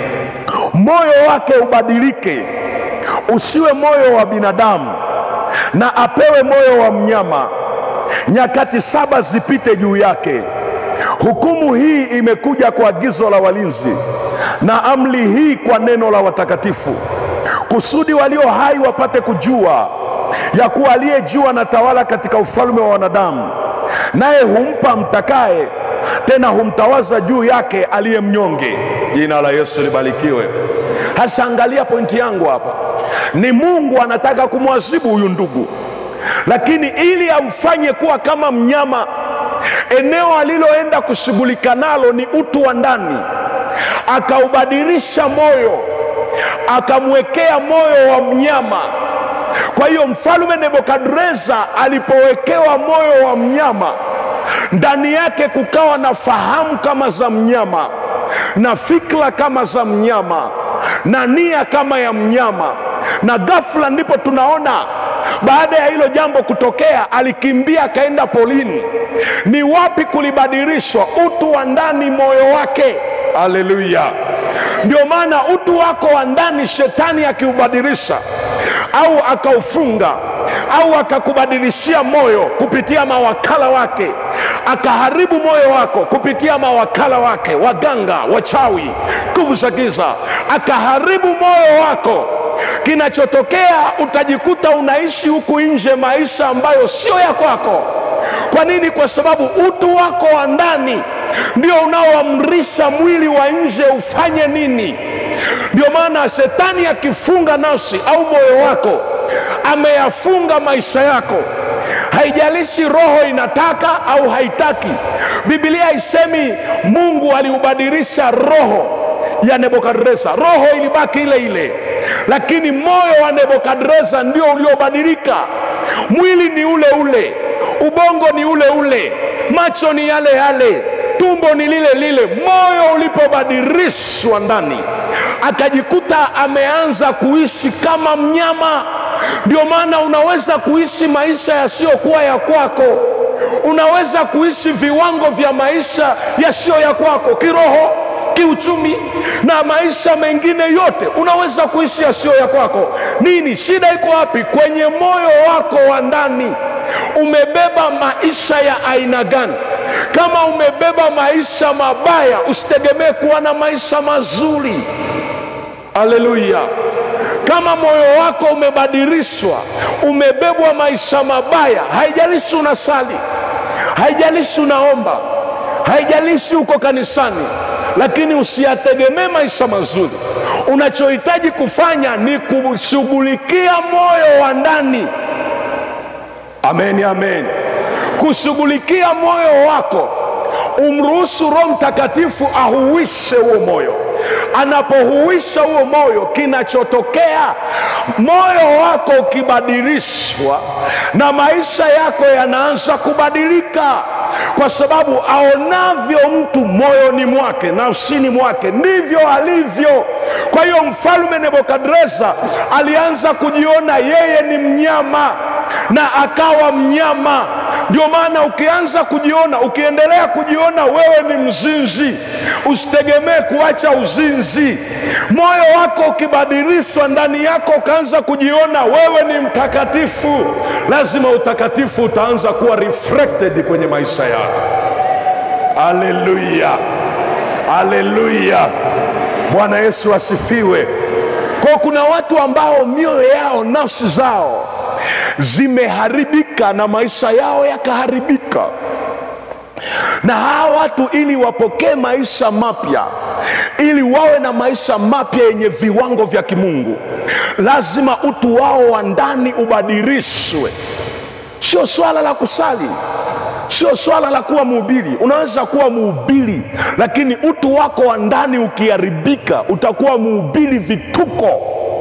moyo wake ubadilike usiwe moyo wa binadamu na apewe moyo wa mnyama nyakati saba zipite juu yake hukumu hii imekuja kwa agizo la walinzi na amri hii kwa neno la watakatifu kusudi walio hai wapate kujua ya kuwa aliye juu anatawala katika ufalme wa wanadamu naye humpa mtakaye tena humtawaza juu yake aliye mnyonge jina la yesu libarikiwe hasa angalia pointi yangu hapa ni mungu anataka kumwazibu huyu ndugu lakini ili amfanye kuwa kama mnyama eneo aliloenda kushughulika nalo ni utu wa ndani akaubadilisha moyo akamwekea moyo wa mnyama kwa hiyo mfalume nebukadreza alipowekewa moyo wa mnyama ndani yake kukawa na fahamu kama za mnyama na fikra kama za mnyama na nia kama ya mnyama na ghafla ndipo tunaona baada ya hilo jambo kutokea alikimbia akaenda polini ni wapi kulibadilishwa utu wa ndani moyo wake haleluya ndio maana utu wako wa ndani shetani akiubadilisha au akaufunga au akakubadilishia moyo kupitia mawakala wake akaharibu moyo wako kupitia mawakala wake waganga wachawi nguvu za giza akaharibu moyo wako kinachotokea utajikuta unaishi huku nje maisha ambayo sio ya kwako kwa nini kwa sababu utu wako wa ndani ndio unaoamrisha mwili wa nje ufanye nini ndio maana shetani akifunga nafsi au moyo wako ameyafunga maisha yako haijalishi roho inataka au haitaki bibilia haisemi mungu aliubadilisha roho ya nebukadreza roho ilibaki ile ile lakini moyo wa nebukadreza ndio uliobadilika mwili ni ule ule ubongo ni ule ule, macho ni yale yale, tumbo ni lile lile. Moyo ulipobadilishwa ndani, akajikuta ameanza kuishi kama mnyama. Ndio maana unaweza kuishi maisha yasiyokuwa ya kwako, unaweza kuishi viwango vya maisha yasiyo ya kwako kiroho kiuchumi na maisha mengine yote unaweza kuishi yasiyo ya kwako. Nini shida? Iko wapi? Kwenye moyo wako wa ndani. Umebeba maisha ya aina gani? Kama umebeba maisha mabaya, usitegemee kuwa na maisha mazuri. Haleluya! Kama moyo wako umebadilishwa, umebebwa maisha mabaya, haijalishi unasali, haijalishi unaomba, haijalishi uko kanisani, lakini usiyategemee maisha mazuri. Unachohitaji kufanya ni kushughulikia moyo wa ndani. Amen, amen. Kushughulikia moyo wako, umruhusu Roho Mtakatifu ahuishe huo moyo. Anapohuisha huo moyo, kinachotokea moyo wako ukibadilishwa, na maisha yako yanaanza kubadilika, kwa sababu aonavyo mtu moyoni mwake, nafsini mwake, ndivyo alivyo. Kwa hiyo mfalme Nebukadreza alianza kujiona yeye ni mnyama na akawa mnyama. Ndio maana ukianza kujiona, ukiendelea kujiona wewe ni mzinzi, usitegemee kuacha uzinzi. Moyo wako ukibadilishwa ndani yako, ukaanza kujiona wewe ni mtakatifu, lazima utakatifu utaanza kuwa reflected kwenye maisha yako. Haleluya, haleluya! Bwana Yesu asifiwe. Kwa kuna watu ambao mioyo yao, nafsi zao zimeharibika na maisha yao yakaharibika, na hawa watu ili wapokee maisha mapya, ili wawe na maisha mapya yenye viwango vya kimungu, lazima utu wao wa ndani ubadilishwe. Sio swala la kusali, sio swala la kuwa mhubiri. Unaweza kuwa mhubiri, lakini utu wako wa ndani ukiharibika, utakuwa mhubiri vituko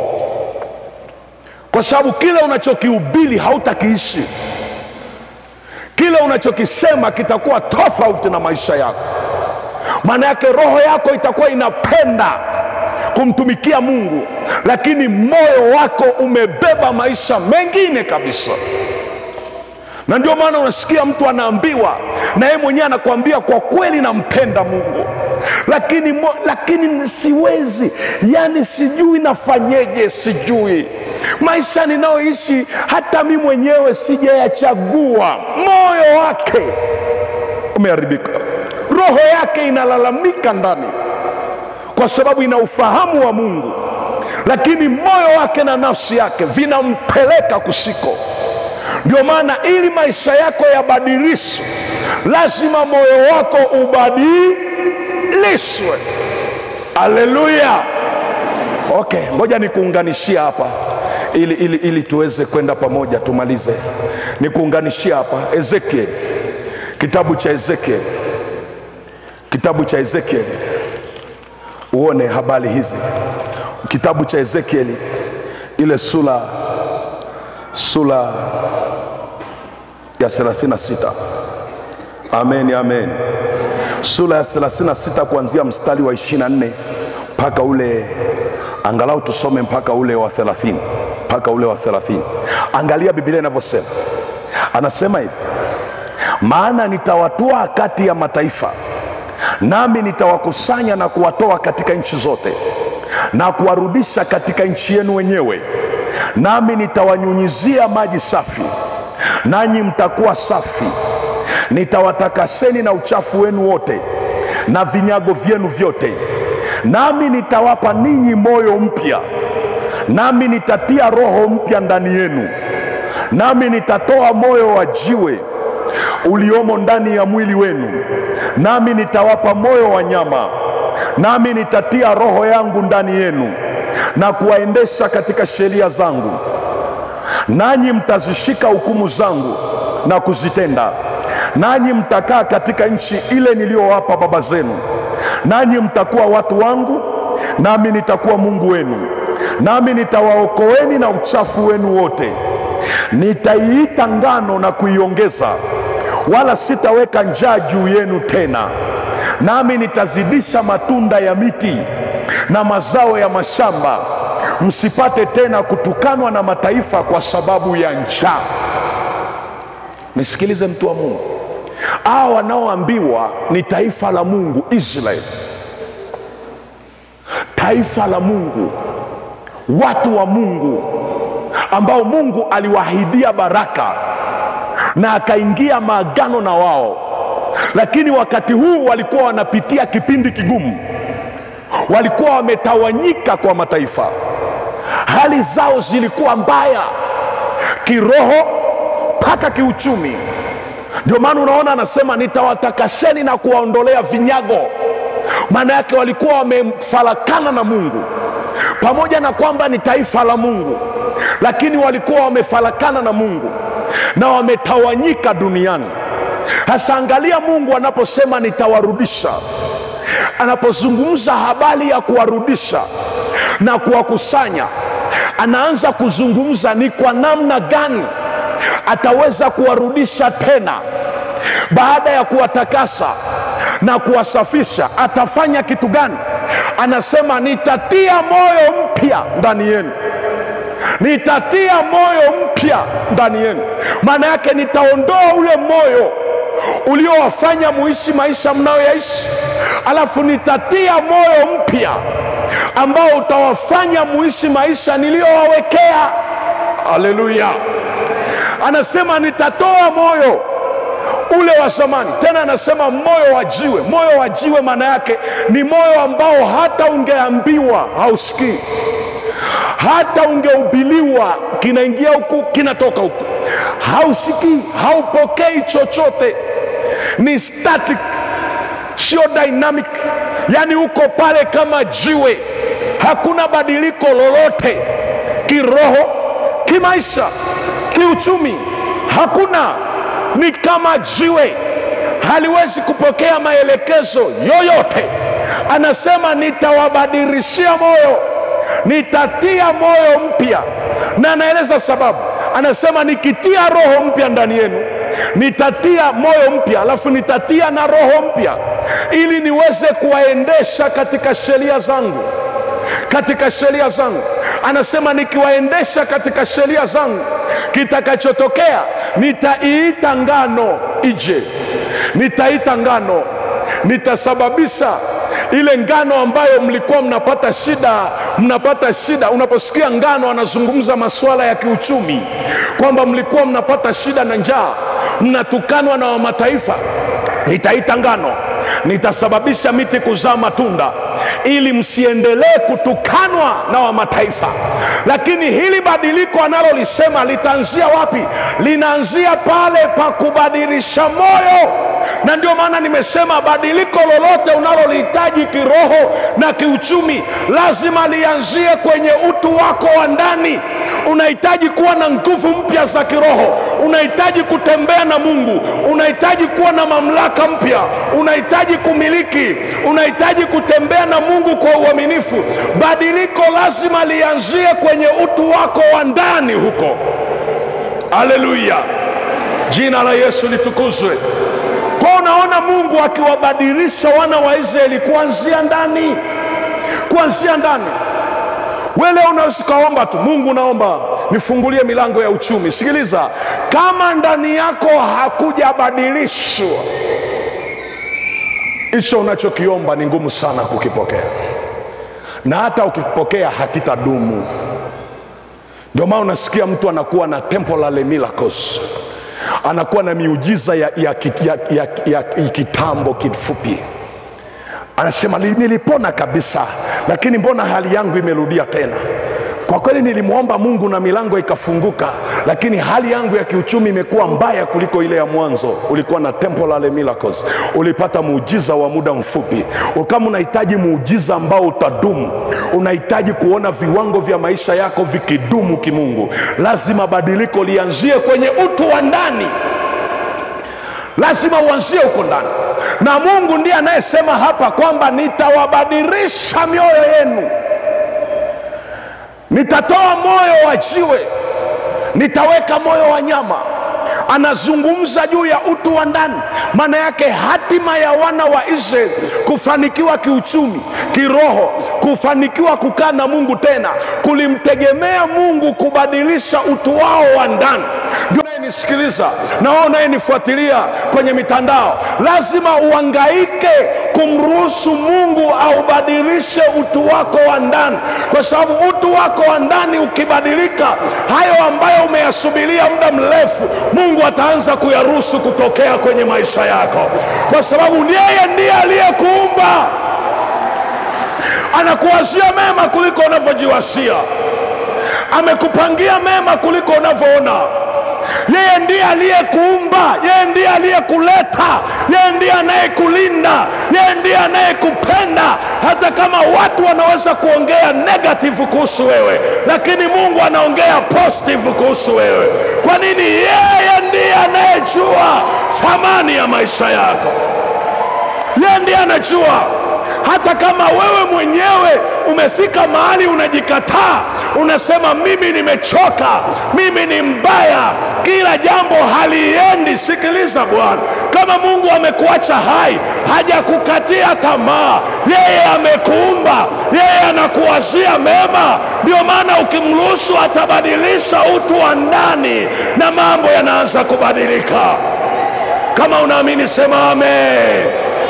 kwa sababu kile unachokihubiri hautakiishi. Kile unachokisema kitakuwa tofauti na maisha yako. Maana yake roho yako itakuwa inapenda kumtumikia Mungu, lakini moyo wako umebeba maisha mengine kabisa. Na ndio maana unasikia mtu anaambiwa na yeye mwenyewe anakuambia kwa kweli nampenda Mungu, lakini, mo, lakini siwezi, yani sijui nafanyeje, sijui maisha ninayoishi hata mi mwenyewe sijayachagua. Moyo wake umeharibika, roho yake inalalamika ndani, kwa sababu ina ufahamu wa Mungu, lakini moyo wake na nafsi yake vinampeleka kusiko. Ndio maana ili maisha yako yabadilishwe, lazima moyo wako ubadilishwe. Haleluya! Okay, ngoja nikuunganishia hapa ili, ili, ili tuweze kwenda pamoja tumalize. Nikuunganishia hapa Ezekiel, kitabu cha Ezekiel, kitabu cha Ezekiel uone habari hizi. Kitabu cha Ezekiel ile sura sura ya 36. Amen, amen. Sura ya 36 kuanzia mstari wa 24 mpaka ule angalau tusome mpaka ule wa 30 mpaka ule wa 30. Angalia Biblia inavyosema, anasema hivi: maana nitawatoa kati ya mataifa, nami nitawakusanya na kuwatoa katika nchi zote, na kuwarudisha katika nchi yenu wenyewe, nami nitawanyunyizia maji safi, nanyi mtakuwa safi. Nitawatakaseni na uchafu wenu wote na vinyago vyenu vyote, nami nitawapa ninyi moyo mpya, nami nitatia roho mpya ndani yenu, nami nitatoa moyo wa jiwe uliomo ndani ya mwili wenu, nami nitawapa moyo wa nyama, nami nitatia roho yangu ndani yenu na kuwaendesha katika sheria zangu, nanyi mtazishika hukumu zangu na kuzitenda, nanyi mtakaa katika nchi ile niliyowapa baba zenu, nanyi mtakuwa watu wangu, nami nitakuwa Mungu wenu, nami nitawaokoeni na uchafu wenu wote nitaiita ngano na kuiongeza, wala sitaweka njaa juu yenu tena, nami nitazidisha matunda ya miti na mazao ya mashamba, msipate tena kutukanwa na mataifa kwa sababu ya njaa. Nisikilize mtu wa Mungu, hao wanaoambiwa ni taifa la Mungu, Israeli, taifa la Mungu, watu wa Mungu ambao Mungu aliwaahidia baraka na akaingia maagano na wao, lakini wakati huu walikuwa wanapitia kipindi kigumu, walikuwa wametawanyika kwa mataifa, hali zao zilikuwa mbaya kiroho mpaka kiuchumi. Ndio maana unaona anasema nitawatakasheni na kuwaondolea vinyago. Maana yake walikuwa wamefarakana na Mungu, pamoja na kwamba ni taifa la Mungu, lakini walikuwa wamefarakana na Mungu na wametawanyika duniani. Hasa angalia Mungu anaposema nitawarudisha, anapozungumza habari ya kuwarudisha na kuwakusanya, anaanza kuzungumza ni kwa namna gani ataweza kuwarudisha tena baada ya kuwatakasa na kuwasafisha. Atafanya kitu gani? Anasema nitatia moyo mpya ndani yenu, nitatia moyo mpya ndani yenu. Maana yake nitaondoa ule moyo uliowafanya muishi maisha mnayoyaishi, alafu nitatia moyo mpya ambao utawafanya muishi maisha niliyowawekea. Haleluya! Anasema nitatoa moyo ule wa zamani. Tena anasema moyo wa jiwe. Moyo wa jiwe maana yake ni moyo ambao hata ungeambiwa hausikii, hata ungeubiliwa kinaingia huku kinatoka huku, hausikii, haupokei chochote, ni static, sio dynamic, yaani uko pale kama jiwe, hakuna badiliko lolote kiroho, kimaisha, kiuchumi, hakuna ni kama jiwe, haliwezi kupokea maelekezo yoyote. Anasema nitawabadilishia moyo, nitatia moyo mpya, na anaeleza sababu. Anasema nikitia roho mpya ndani yenu, nitatia moyo mpya, alafu nitatia na roho mpya, ili niweze kuwaendesha katika sheria zangu, katika sheria zangu. Anasema nikiwaendesha katika sheria zangu, kitakachotokea nitaiita ngano ije, nitaita ngano, nitasababisha ile ngano ambayo mlikuwa mnapata shida, mnapata shida. Unaposikia ngano, anazungumza masuala ya kiuchumi, kwamba mlikuwa mnapata shida na njaa, mnatukanwa na wamataifa. Nitaita ngano, nitasababisha miti kuzaa matunda ili msiendelee kutukanwa na wamataifa. Lakini hili badiliko analolisema litaanzia wapi? Linaanzia pale pa kubadilisha moyo, na ndio maana nimesema badiliko lolote unalolihitaji kiroho na kiuchumi lazima lianzie kwenye utu wako wa ndani. Unahitaji kuwa na nguvu mpya za kiroho, unahitaji kutembea na Mungu, unahitaji kuwa na mamlaka mpya, unahitaji kumiliki, unahitaji kutembea na Mungu kwa uaminifu. Badiliko lazima lianzie kwenye utu wako wa ndani huko. Haleluya, jina la Yesu litukuzwe. Kwa unaona Mungu akiwabadilisha wana wa Israeli kuanzia ndani, kuanzia ndani. Wewe leo unaweza ukaomba tu, Mungu naomba nifungulie milango ya uchumi. Sikiliza, kama ndani yako hakujabadilishwa, hicho unachokiomba ni ngumu sana kukipokea, na hata ukipokea hakitadumu. Ndio maana unasikia mtu anakuwa na temporary miracles, anakuwa na miujiza ya, ya, ya, ya, ya, ya kitambo kifupi anasema nilipona kabisa, lakini mbona hali yangu imerudia tena? Kwa kweli nilimwomba Mungu na milango ikafunguka, lakini hali yangu ya kiuchumi imekuwa mbaya kuliko ile ya mwanzo. Ulikuwa na temporary miracles, ulipata muujiza wa muda mfupi. Kama unahitaji muujiza ambao utadumu, unahitaji kuona viwango vya maisha yako vikidumu kimungu, lazima badiliko lianzie kwenye utu wa ndani, lazima uanzie huko ndani na Mungu ndiye anayesema hapa kwamba nitawabadilisha mioyo yenu, nitatoa moyo wa jiwe, nitaweka moyo wa nyama anazungumza juu ya utu wa ndani maana yake hatima ya wana wa israeli kufanikiwa kiuchumi kiroho kufanikiwa kukaa na mungu tena kulimtegemea mungu kubadilisha utu wao wa ndani ndio unayenisikiliza na wao unayenifuatilia kwenye mitandao lazima uangaike kumruhusu mungu aubadilishe utu wako wa ndani kwa sababu utu wako wa ndani ukibadilika hayo ambayo umeyasubiria muda mrefu mungu ataanza kuyaruhusu kutokea kwenye maisha yako kwa sababu yeye ndiye aliyekuumba anakuwazia mema kuliko unavyojiwasia amekupangia mema kuliko unavyoona yeye ndiye aliyekuumba yeye ndiye aliyekuleta yeye ndiye anayekulinda yeye ndiye anayekupenda hata kama watu wanaweza kuongea negative kuhusu wewe lakini mungu anaongea positive kuhusu wewe kwa nini yeye ndiye anayejua thamani ya maisha yako yeye ndiye anajua hata kama wewe mwenyewe umefika mahali unajikataa unasema mimi nimechoka mimi ni mbaya kila jambo haliendi sikiliza bwana kama mungu amekuacha hai hajakukatia tamaa yeye amekuumba yeye anakuwazia mema ndio maana ukimruhusu atabadilisha utu wa ndani na mambo yanaanza kubadilika kama unaamini sema amen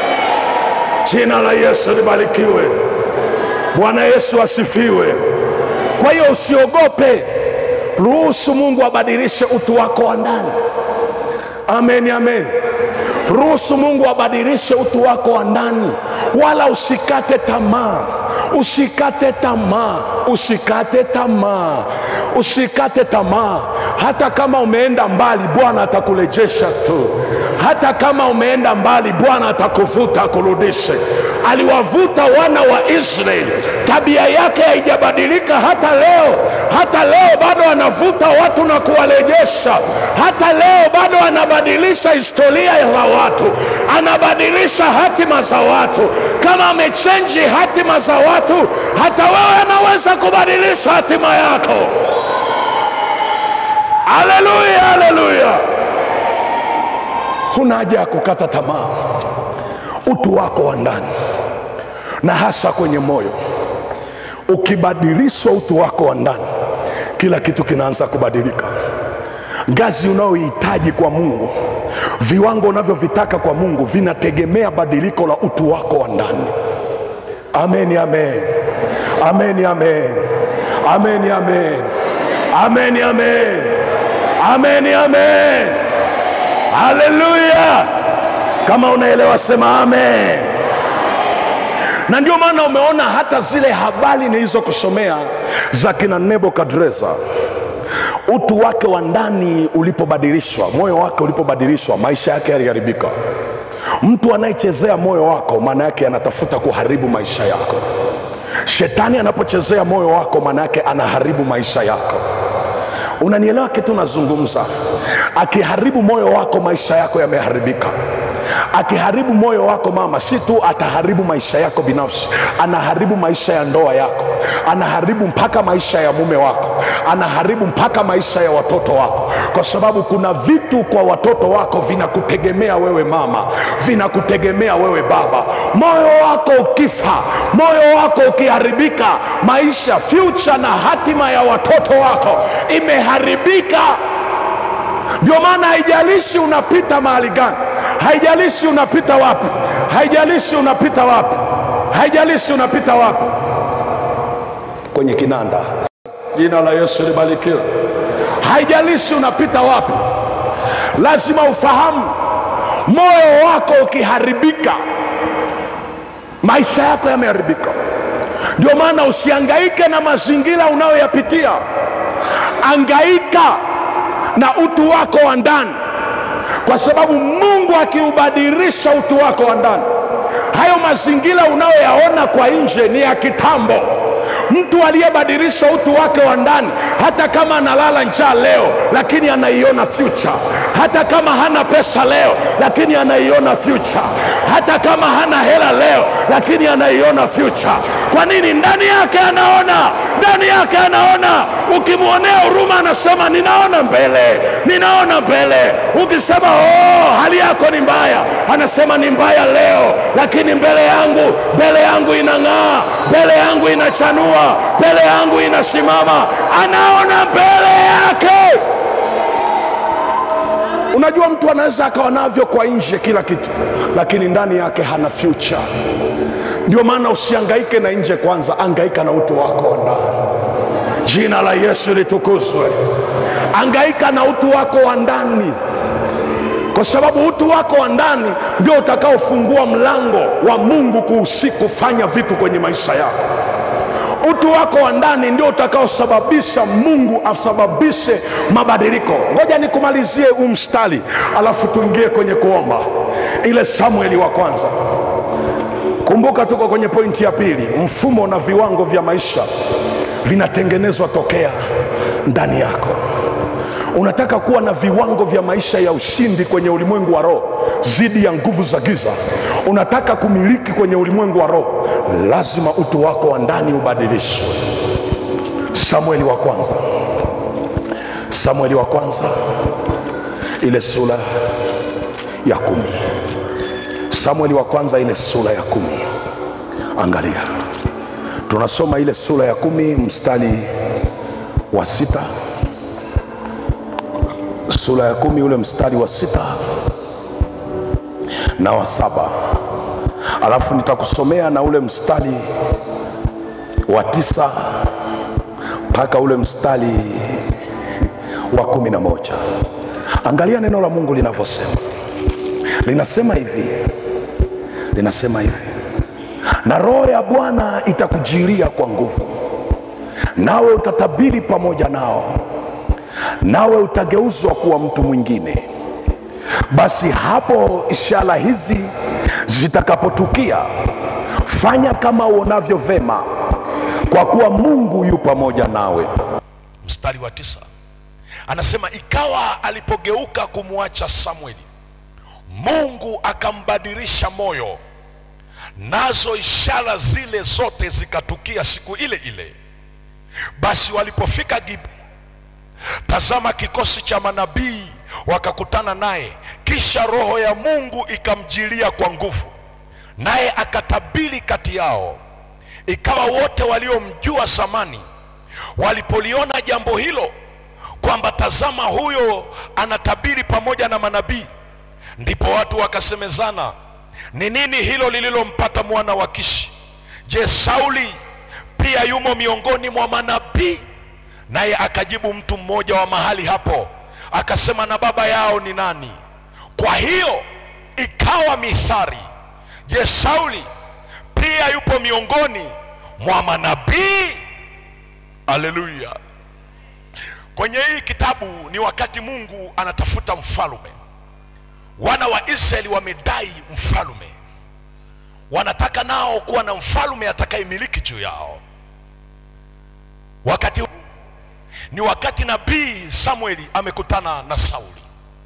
jina la yesu libarikiwe bwana yesu asifiwe kwa hiyo usiogope ruhusu mungu abadilishe utu wako wa ndani amen amen ruhusu mungu abadilishe utu wako wa ndani wala usikate tamaa usikate tamaa usikate tamaa usikate tamaa hata kama umeenda mbali bwana atakurejesha tu hata kama umeenda mbali bwana atakuvuta akurudishe aliwavuta wana wa israeli tabia yake haijabadilika hata leo hata leo bado anavuta watu na kuwarejesha hata leo bado anabadilisha historia ya watu anabadilisha hatima za watu kama amechenji hatima za watu hata wewe anaweza kubadilisha hatima yako haleluya haleluya huna haja ya kukata tamaa utu wako wa ndani na hasa kwenye moyo ukibadilishwa utu wako wa ndani kila kitu kinaanza kubadilika ngazi unayohitaji kwa mungu viwango unavyovitaka kwa mungu vinategemea badiliko la utu wako wa ndani amen amen amen amen amen amen amen amen amen amen haleluya kama unaelewa sema amen na ndio maana umeona hata zile habari nilizokusomea za kina nebukadreza utu wake wa ndani ulipobadilishwa moyo wake ulipobadilishwa maisha yake yaliharibika mtu anayechezea moyo wako maana yake anatafuta kuharibu maisha yako shetani anapochezea moyo wako maana yake anaharibu maisha yako unanielewa kitu nazungumza akiharibu moyo wako maisha yako yameharibika akiharibu moyo wako mama si tu ataharibu maisha yako binafsi anaharibu maisha ya ndoa yako anaharibu mpaka maisha ya mume wako anaharibu mpaka maisha ya watoto wako kwa sababu kuna vitu kwa watoto wako vinakutegemea wewe mama vinakutegemea wewe baba moyo wako ukifa moyo wako ukiharibika maisha future na hatima ya watoto wako imeharibika ndio maana haijalishi unapita mahali gani haijalishi unapita wapi haijalishi unapita wapi haijalishi unapita wapi kwenye kinanda jina la yesu libarikiwe haijalishi unapita wapi lazima ufahamu moyo wako ukiharibika maisha yako yameharibika ndio maana usiangaike na mazingira unayoyapitia angaika na utu wako wa ndani kwa sababu mungu akiubadilisha utu wako wa ndani hayo mazingira unayoyaona kwa nje ni ya kitambo mtu aliyebadilisha utu wake wa ndani hata kama analala njaa leo lakini anaiona future hata kama hana pesa leo lakini anaiona future hata kama hana hela leo lakini anaiona future Kwa nini? Ndani yake anaona, ndani yake anaona. Ukimwonea huruma, anasema ninaona mbele, ninaona mbele. Ukisema oh, hali yako ni mbaya, anasema ni mbaya leo, lakini mbele yangu, mbele yangu inang'aa, mbele yangu inachanua, mbele yangu inasimama. Anaona mbele yake. Unajua, mtu anaweza akawa navyo kwa nje kila kitu, lakini ndani yake hana future. Ndio maana usiangaike na nje kwanza, angaika na utu wako wa ndani. Jina la Yesu litukuzwe. Angaika na utu wako wa ndani, kwa sababu utu wako wa ndani ndio utakaofungua mlango wa Mungu kuhusi kufanya vitu kwenye maisha yako. Utu wako wa ndani ndio utakaosababisha Mungu asababishe mabadiliko. Ngoja nikumalizie huu mstari, alafu tuingie kwenye kuomba. Ile Samueli wa kwanza Kumbuka tuko kwenye pointi ya pili. Mfumo na viwango vya maisha vinatengenezwa tokea ndani yako. Unataka kuwa na viwango vya maisha ya ushindi kwenye ulimwengu wa roho dhidi ya nguvu za giza, unataka kumiliki kwenye ulimwengu wa roho, lazima utu wako wa ndani ubadilishwe. Samueli wa kwanza, Samueli wa kwanza, ile sura ya kumi. Samueli wa kwanza ile sura ya kumi. Angalia, tunasoma ile sura ya kumi mstari wa sita. Sura ya kumi ule mstari wa sita na wa saba, alafu nitakusomea na ule mstari wa tisa mpaka ule mstari wa kumi na moja. Angalia neno la Mungu linavyosema, linasema hivi linasema hivi, na roho ya Bwana itakujilia kwa nguvu, nawe utatabiri pamoja nao, nawe utageuzwa kuwa mtu mwingine. Basi hapo ishara hizi zitakapotukia, fanya kama uonavyo vema, kwa kuwa Mungu yu pamoja nawe. mstari wa tisa anasema ikawa alipogeuka kumwacha Samueli, Mungu akambadilisha moyo, nazo ishara zile zote zikatukia siku ile ile. Basi walipofika Gibea, tazama, kikosi cha manabii wakakutana naye, kisha roho ya Mungu ikamjilia kwa nguvu, naye akatabiri kati yao. Ikawa wote waliomjua zamani walipoliona jambo hilo, kwamba tazama, huyo anatabiri pamoja na manabii, ndipo watu wakasemezana, ni nini hilo lililompata mwana wa Kishi? Je, Sauli pia yumo miongoni mwa manabii? Naye akajibu mtu mmoja wa mahali hapo akasema, na baba yao ni nani? Kwa hiyo ikawa mithari, je, Sauli pia yupo miongoni mwa manabii? Haleluya! Kwenye hii kitabu ni wakati Mungu anatafuta mfalume. Wana wa Israeli wamedai mfalume, wanataka nao kuwa na mfalume atakayemiliki juu yao. Wakati huu ni wakati nabii Samueli amekutana na Sauli,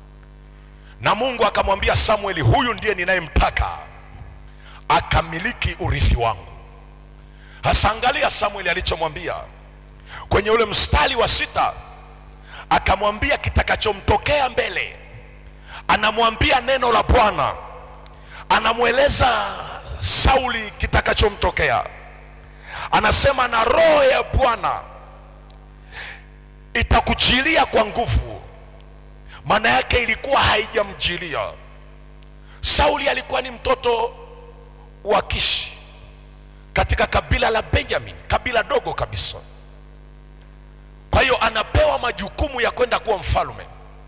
na Mungu akamwambia Samueli, huyu ndiye ninayemtaka akamiliki urithi wangu. Hasa angalia Samueli alichomwambia kwenye ule mstari wa sita, akamwambia kitakachomtokea mbele. Anamwambia neno la Bwana, anamweleza Sauli kitakachomtokea. Anasema na roho ya Bwana itakujilia kwa nguvu. Maana yake ilikuwa haijamjilia. Sauli alikuwa ni mtoto wa Kishi katika kabila la Benjamin, kabila dogo kabisa. Kwa hiyo anapewa majukumu ya kwenda kuwa mfalme,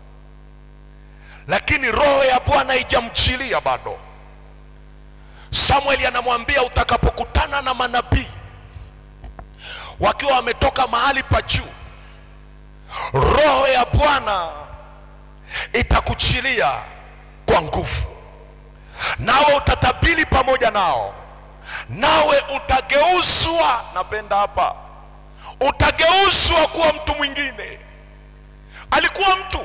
lakini roho ya Bwana haijamjilia bado. Samueli anamwambia utakapokutana na manabii wakiwa wametoka mahali pa juu, roho ya Bwana itakuchilia kwa nguvu, nawe utatabiri pamoja nao, nawe utageuzwa. Napenda hapa, utageuzwa kuwa mtu mwingine. Alikuwa mtu,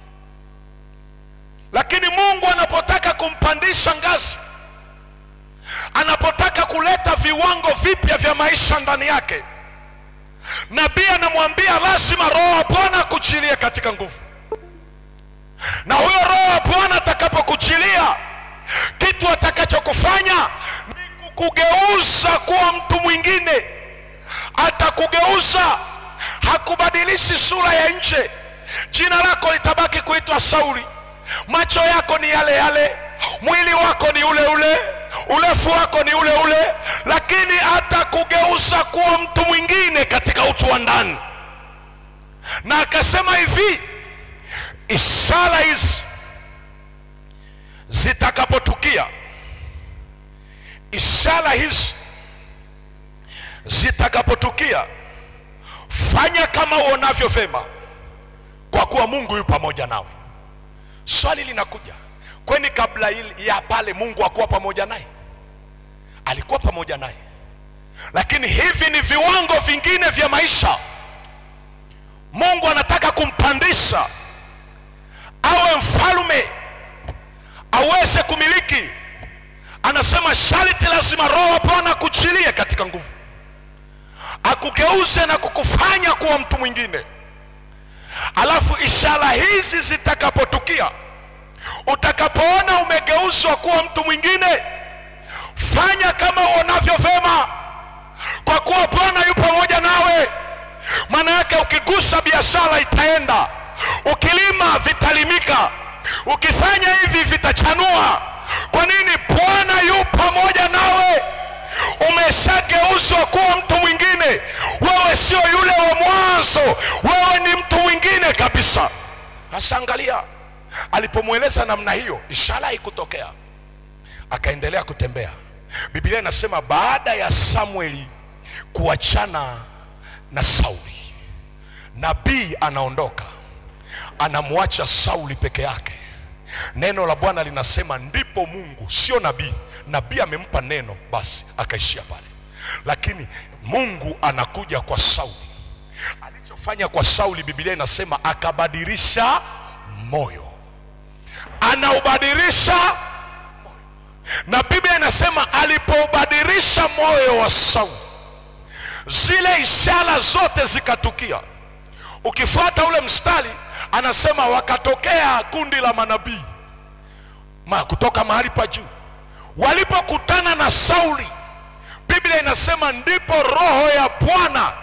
lakini Mungu anapotaka kumpandisha ngazi anapotaka kuleta viwango vipya vya maisha ndani yake nabii anamwambia lazima roho wa bwana akuchilie katika nguvu na huyo roho wa bwana atakapokuchilia kitu atakachokufanya ni kukugeuza kuwa mtu mwingine atakugeuza hakubadilishi sura ya nje jina lako litabaki kuitwa sauli macho yako ni yale yale mwili wako ni ule ule urefu wako ni ule ule lakini atakugeuza kuwa mtu mwingine katika utu wa ndani na akasema hivi ishara hizi zitakapotukia ishara hizi zitakapotukia fanya kama uonavyo vyema kwa kuwa mungu yu pamoja nawe swali linakuja kweni kabla ili- ya pale mungu akuwa pamoja naye alikuwa pamoja naye lakini hivi ni viwango vingine vya maisha mungu anataka kumpandisha awe mfalme aweze kumiliki anasema sharti lazima roho wa bwana akuchilie katika nguvu akugeuze na kukufanya kuwa mtu mwingine alafu ishara hizi zitakapotukia utakapoona umegeuzwa kuwa mtu mwingine fanya kama uonavyo vema kwa kuwa bwana yu pamoja nawe maana yake ukigusa biashara itaenda ukilima vitalimika ukifanya hivi vitachanua kwa nini bwana yu pamoja nawe umeshageuzwa kuwa mtu mwingine wewe sio yule wa mwanzo wewe ni mtu mwingine kabisa sasa angalia alipomweleza namna hiyo ishara haikutokea akaendelea kutembea biblia inasema baada ya samueli kuachana na sauli nabii anaondoka anamwacha sauli peke yake neno la bwana linasema ndipo mungu sio nabii nabii amempa neno basi akaishia pale lakini mungu anakuja kwa sauli alichofanya kwa sauli biblia inasema akabadilisha moyo anaubadilisha moyo na biblia inasema alipoubadilisha moyo wa sauli zile ishara zote zikatukia ukifuata ule mstari anasema wakatokea kundi la manabii ma, kutoka mahali pa juu walipokutana na sauli biblia inasema ndipo roho ya bwana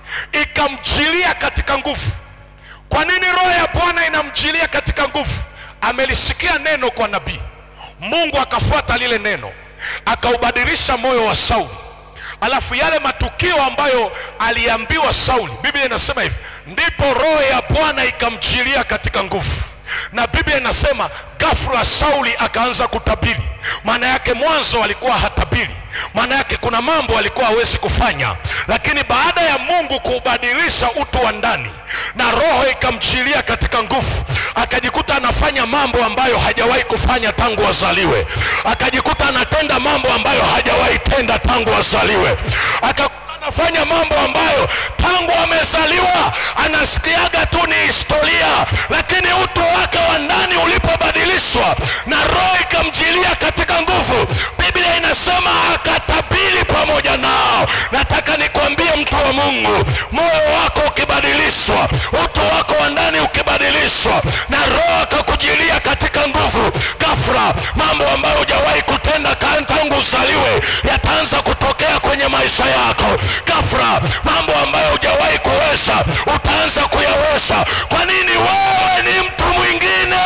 ikamjilia katika nguvu kwa nini roho ya bwana inamjilia katika nguvu amelisikia neno kwa nabii mungu akafuata lile neno akaubadilisha moyo wa sauli alafu yale matukio ambayo aliambiwa sauli biblia inasema hivi ndipo roho ya bwana ikamjilia katika nguvu na biblia inasema ghafla sauli akaanza kutabiri maana yake mwanzo alikuwa hatabiri maana yake kuna mambo alikuwa hawezi kufanya lakini baada ya mungu kuubadilisha utu wa ndani na roho ikamjilia katika nguvu akajikuta anafanya mambo ambayo hajawahi kufanya tangu azaliwe akajikuta anatenda mambo ambayo hajawahi tenda tangu azaliwe Aka anafanya mambo ambayo tangu amezaliwa anasikiaga tu ni historia lakini utu wake wa ndani ulipobadilishwa na roho ikamjilia katika nguvu biblia inasema akatabiri pamoja nao nataka nikwambie mtu wa mungu moyo wako ukibadilishwa utu wako wa ndani ukibadilishwa na roho akakujilia katika nguvu gafra mambo ambayo hujawahi kutenda ka- tangu uzaliwe yataanza kutokea kwenye maisha yako gafra mambo ambayo hujawahi kuweza utaanza kuyaweza kwa nini wewe ni mtu mwingine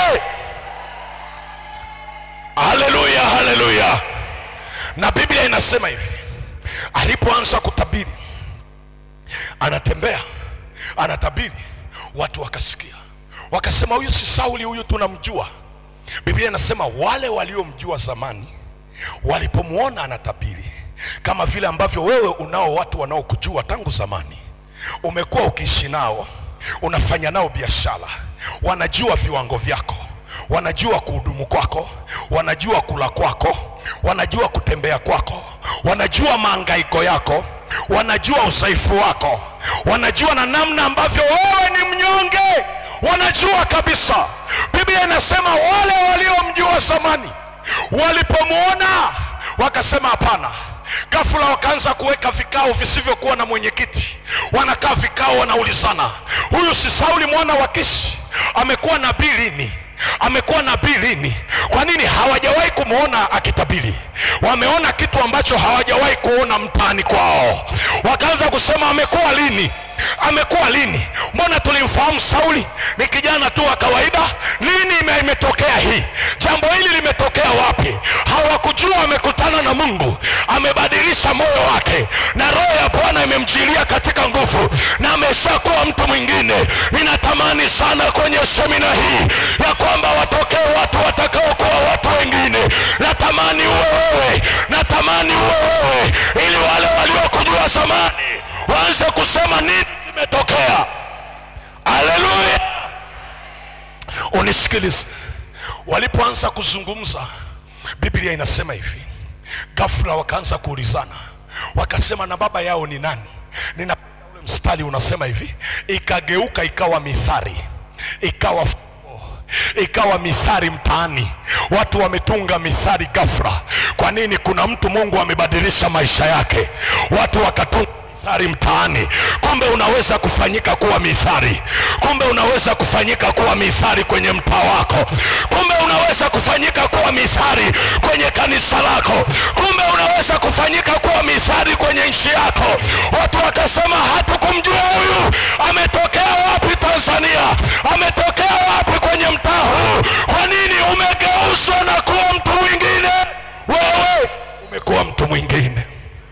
haleluya haleluya na biblia inasema hivi alipoanza kutabiri anatembea anatabiri watu wakasikia wakasema huyu si sauli huyu tunamjua biblia inasema wale waliomjua zamani walipomwona anatabiri kama vile ambavyo wewe unao watu wanaokujua tangu zamani umekuwa ukiishi nao unafanya nao biashara wanajua viwango vyako wanajua kuhudumu kwako wanajua kula kwako wanajua kutembea kwako wanajua maangaiko yako wanajua udhaifu wako wanajua na namna ambavyo wewe ni mnyonge wanajua kabisa biblia inasema wale waliomjua zamani walipomwona wakasema hapana ghafula wakaanza kuweka vikao visivyokuwa na mwenyekiti wanakaa vikao wanaulizana huyu si sauli mwana wa kishi amekuwa nabii lini amekuwa nabii lini kwa nini hawajawahi kumwona akitabiri wameona kitu ambacho hawajawahi kuona mtaani kwao wakaanza kusema amekuwa lini amekuwa lini mbona tulimfahamu sauli ni kijana tu wa kawaida lini ime- imetokea hii jambo hili limetokea wapi hawakujua amekutana na mungu amebadilisha moyo wake na roho ya bwana imemjilia katika nguvu na ameshakuwa mtu mwingine ninatamani sana kwenye semina hii ya kwamba watokee watu watakaokuwa watu wengine natamani uwe wewe natamani uwe wewe ili wale waliokujua zamani waanze kusema nini kimetokea haleluya unisikilize walipoanza kuzungumza biblia inasema hivi ghafula wakaanza kuulizana wakasema na baba yao ni nani nina ule mstari unasema hivi ikageuka ikawa mithari ikawa fumbo, ikawa mithari mtaani watu wametunga mithari ghafla kwa nini kuna mtu mungu amebadilisha maisha yake watu wakatunga mithari mtaani kumbe unaweza kufanyika kuwa mithari kumbe unaweza kufanyika kuwa mithari kwenye mtaa wako kumbe unaweza kufanyika kuwa mithari kwenye kanisa lako kumbe unaweza kufanyika kuwa mithari kwenye nchi yako watu wakasema hatukumjua huyu ametokea wapi tanzania ametokea wapi kwenye mtaa huu kwa nini umegeuzwa na kuwa mtu mwingine wewe umekuwa mtu mwingine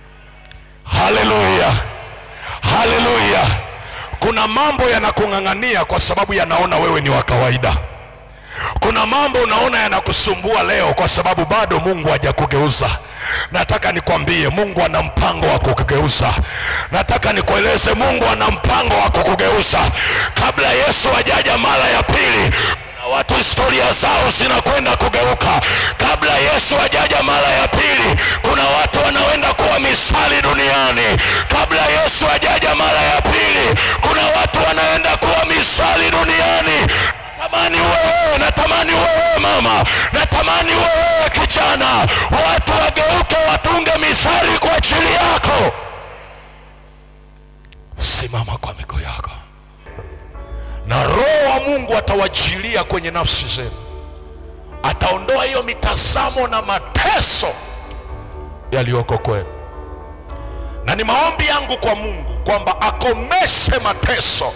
haleluya haleluya kuna mambo yanakung'ang'ania kwa sababu yanaona wewe ni wa kawaida kuna mambo unaona yanakusumbua leo kwa sababu bado mungu hajakugeuza nataka nikwambie mungu ana mpango wa kukugeuza nataka nikueleze mungu ana mpango wa kukugeuza kabla yesu ajaja mara ya pili kuna watu historia zao zinakwenda kugeuka kabla yesu ajaja mara ya pili kuna watu wanaenda kuwa misali duniani kabla yesu ajaja mara ya pili kuna watu wanaenda kuwa misali duniani natamani wewe natamani wewe mama natamani wewe kijana watu wageuke watunge misali kwa ajili yako simama kwa miguu yako na roho wa mungu atawajilia kwenye nafsi zenu ataondoa hiyo mitazamo na mateso yaliyoko kwenu na ni maombi yangu kwa mungu kwamba akomeshe mateso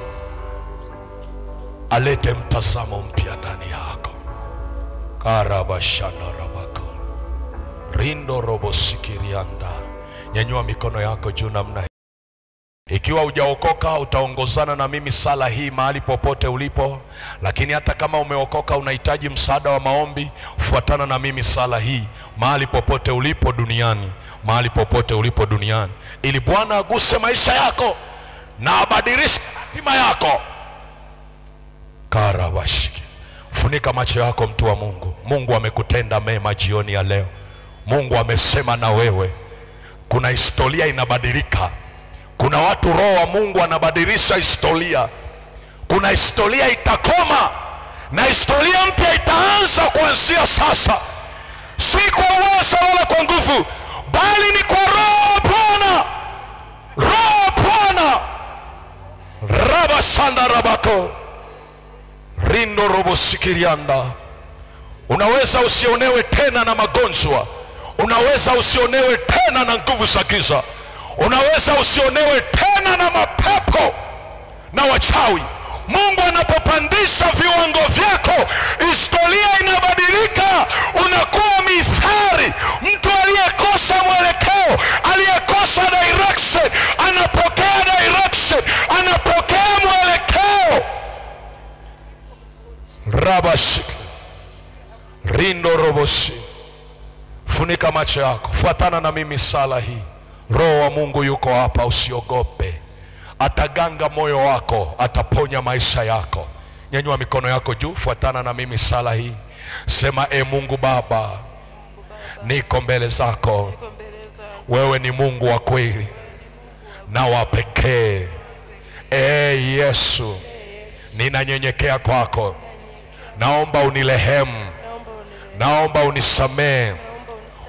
alete mtazamo mpya ndani yako karabashandarabaka rindo robosikirianda nyanyua mikono yako juu namna hii ikiwa hujaokoka utaongozana na mimi sala hii mahali popote ulipo lakini hata kama umeokoka unahitaji msaada wa maombi fuatana na mimi sala hii mahali popote ulipo duniani mahali popote ulipo duniani ili bwana aguse maisha yako na abadilishe hatima yako karabashiki funika macho yako mtu wa mungu mungu amekutenda mema jioni ya leo mungu amesema na wewe kuna historia inabadilika kuna watu roho wa mungu anabadilisha historia kuna historia itakoma na historia mpya itaanza kuanzia sasa si kwa uweza wala kwa nguvu bali ni kwa roho wa bwana roho wa bwana rabasanda rabako rindo robosikirianda unaweza usionewe tena na magonjwa unaweza usionewe tena na nguvu za giza unaweza usionewe tena na mapepo na wachawi mungu anapopandisha viwango vyako historia inabadilika unakuwa mithari mtu aliyekosa mwelekeo aliyekosa direction anapokea direction anapokea mwelekeo rabashik rindo roboshi funika macho yako fuatana na mimi sala hii roho wa mungu yuko hapa usiogope ataganga moyo wako ataponya maisha yako nyanyua mikono yako juu fuatana na mimi sala hii sema e mungu baba niko mbele zako Niko mbele zako. wewe ni mungu wa kweli na wa pekee e yesu ninanyenyekea kwako naomba unilehemu Naomba unirehemu. naomba unisamee Naomba unisamehe.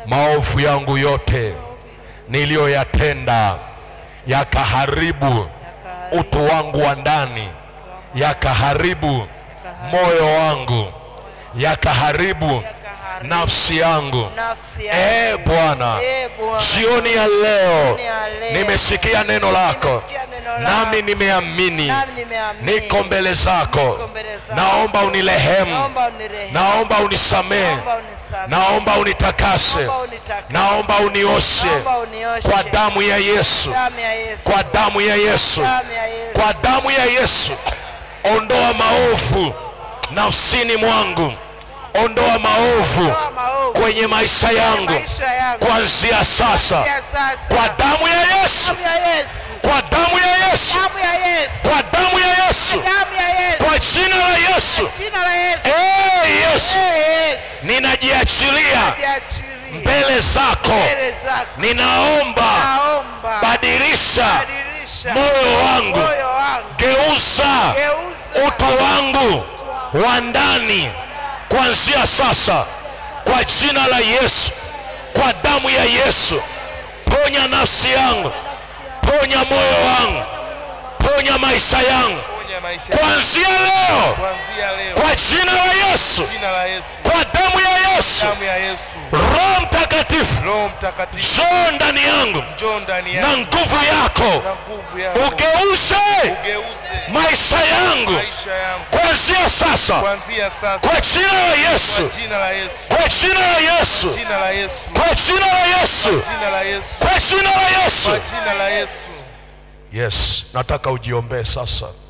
maovu yangu yote niliyoyatenda yakaharibu utu wangu wa ndani, yakaharibu moyo wangu, yakaharibu nafsi yangu. nafsi yangu. E Bwana, Eh, Bwana. jioni ya leo Jioni ya leo. nimesikia neno lako, Nimesikia neno lako. nami nimeamini, Nami nimeamini. niko mbele zako. Niko mbele zako. Naomba unirehemu, Naomba unirehemu. naomba unisamehe, Naomba unisamehe. naomba unitakase, Naomba unitakase. naomba unioshe Naomba unioshe. kwa damu ya Yesu, Damu ya Yesu. kwa damu ya Yesu, Damu ya Yesu. kwa damu ya Yesu. Ondoa maovu nafsini mwangu, ondoa maovu Ondoa maovu kwenye maisha yangu maisha yangu. kuanzia sasa, Ya sasa. kwa damu ya Yesu, Damu ya Yesu. kwa damu ya Yesu, Damu ya Yesu. kwa damu ya Yesu, Damu ya Yesu. kwa jina la Yesu. Jina la Yesu. Ee Yesu, Eh, Yesu. ninajiachilia Jiachilie mbele zako, mbele zako. ninaomba Naomba. badilisha Badilisha moyo wangu, moyo wangu. geuza Geuza utu wangu wa ndani kuanzia sasa, kwa jina la Yesu, kwa damu ya Yesu. Ponya nafsi yangu, ponya moyo wangu, ponya maisha yangu Ponya maisha kuanzia leo, kuanzia leo. kwa jina la Yesu, Jina la Yesu. kwa damu ya Yesu. Damu ya Yesu. Roho Mtakatifu, Roho Mtakatifu njoo ndani yangu njoo ndani na yangu nguvu yako, na nguvu yako. ugeuze Ugeuze maisha yangu maisha yangu kuanzia sasa, kuanzia sasa. kwa jina la Yesu, Kwa jina la Yesu. kwa jina la Yesu, Jina la Yesu. kwa jina la Yesu, Jina la Yesu. kwa jina la Yesu. Kwa jina la Yesu. Yes, nataka ujiombee sasa.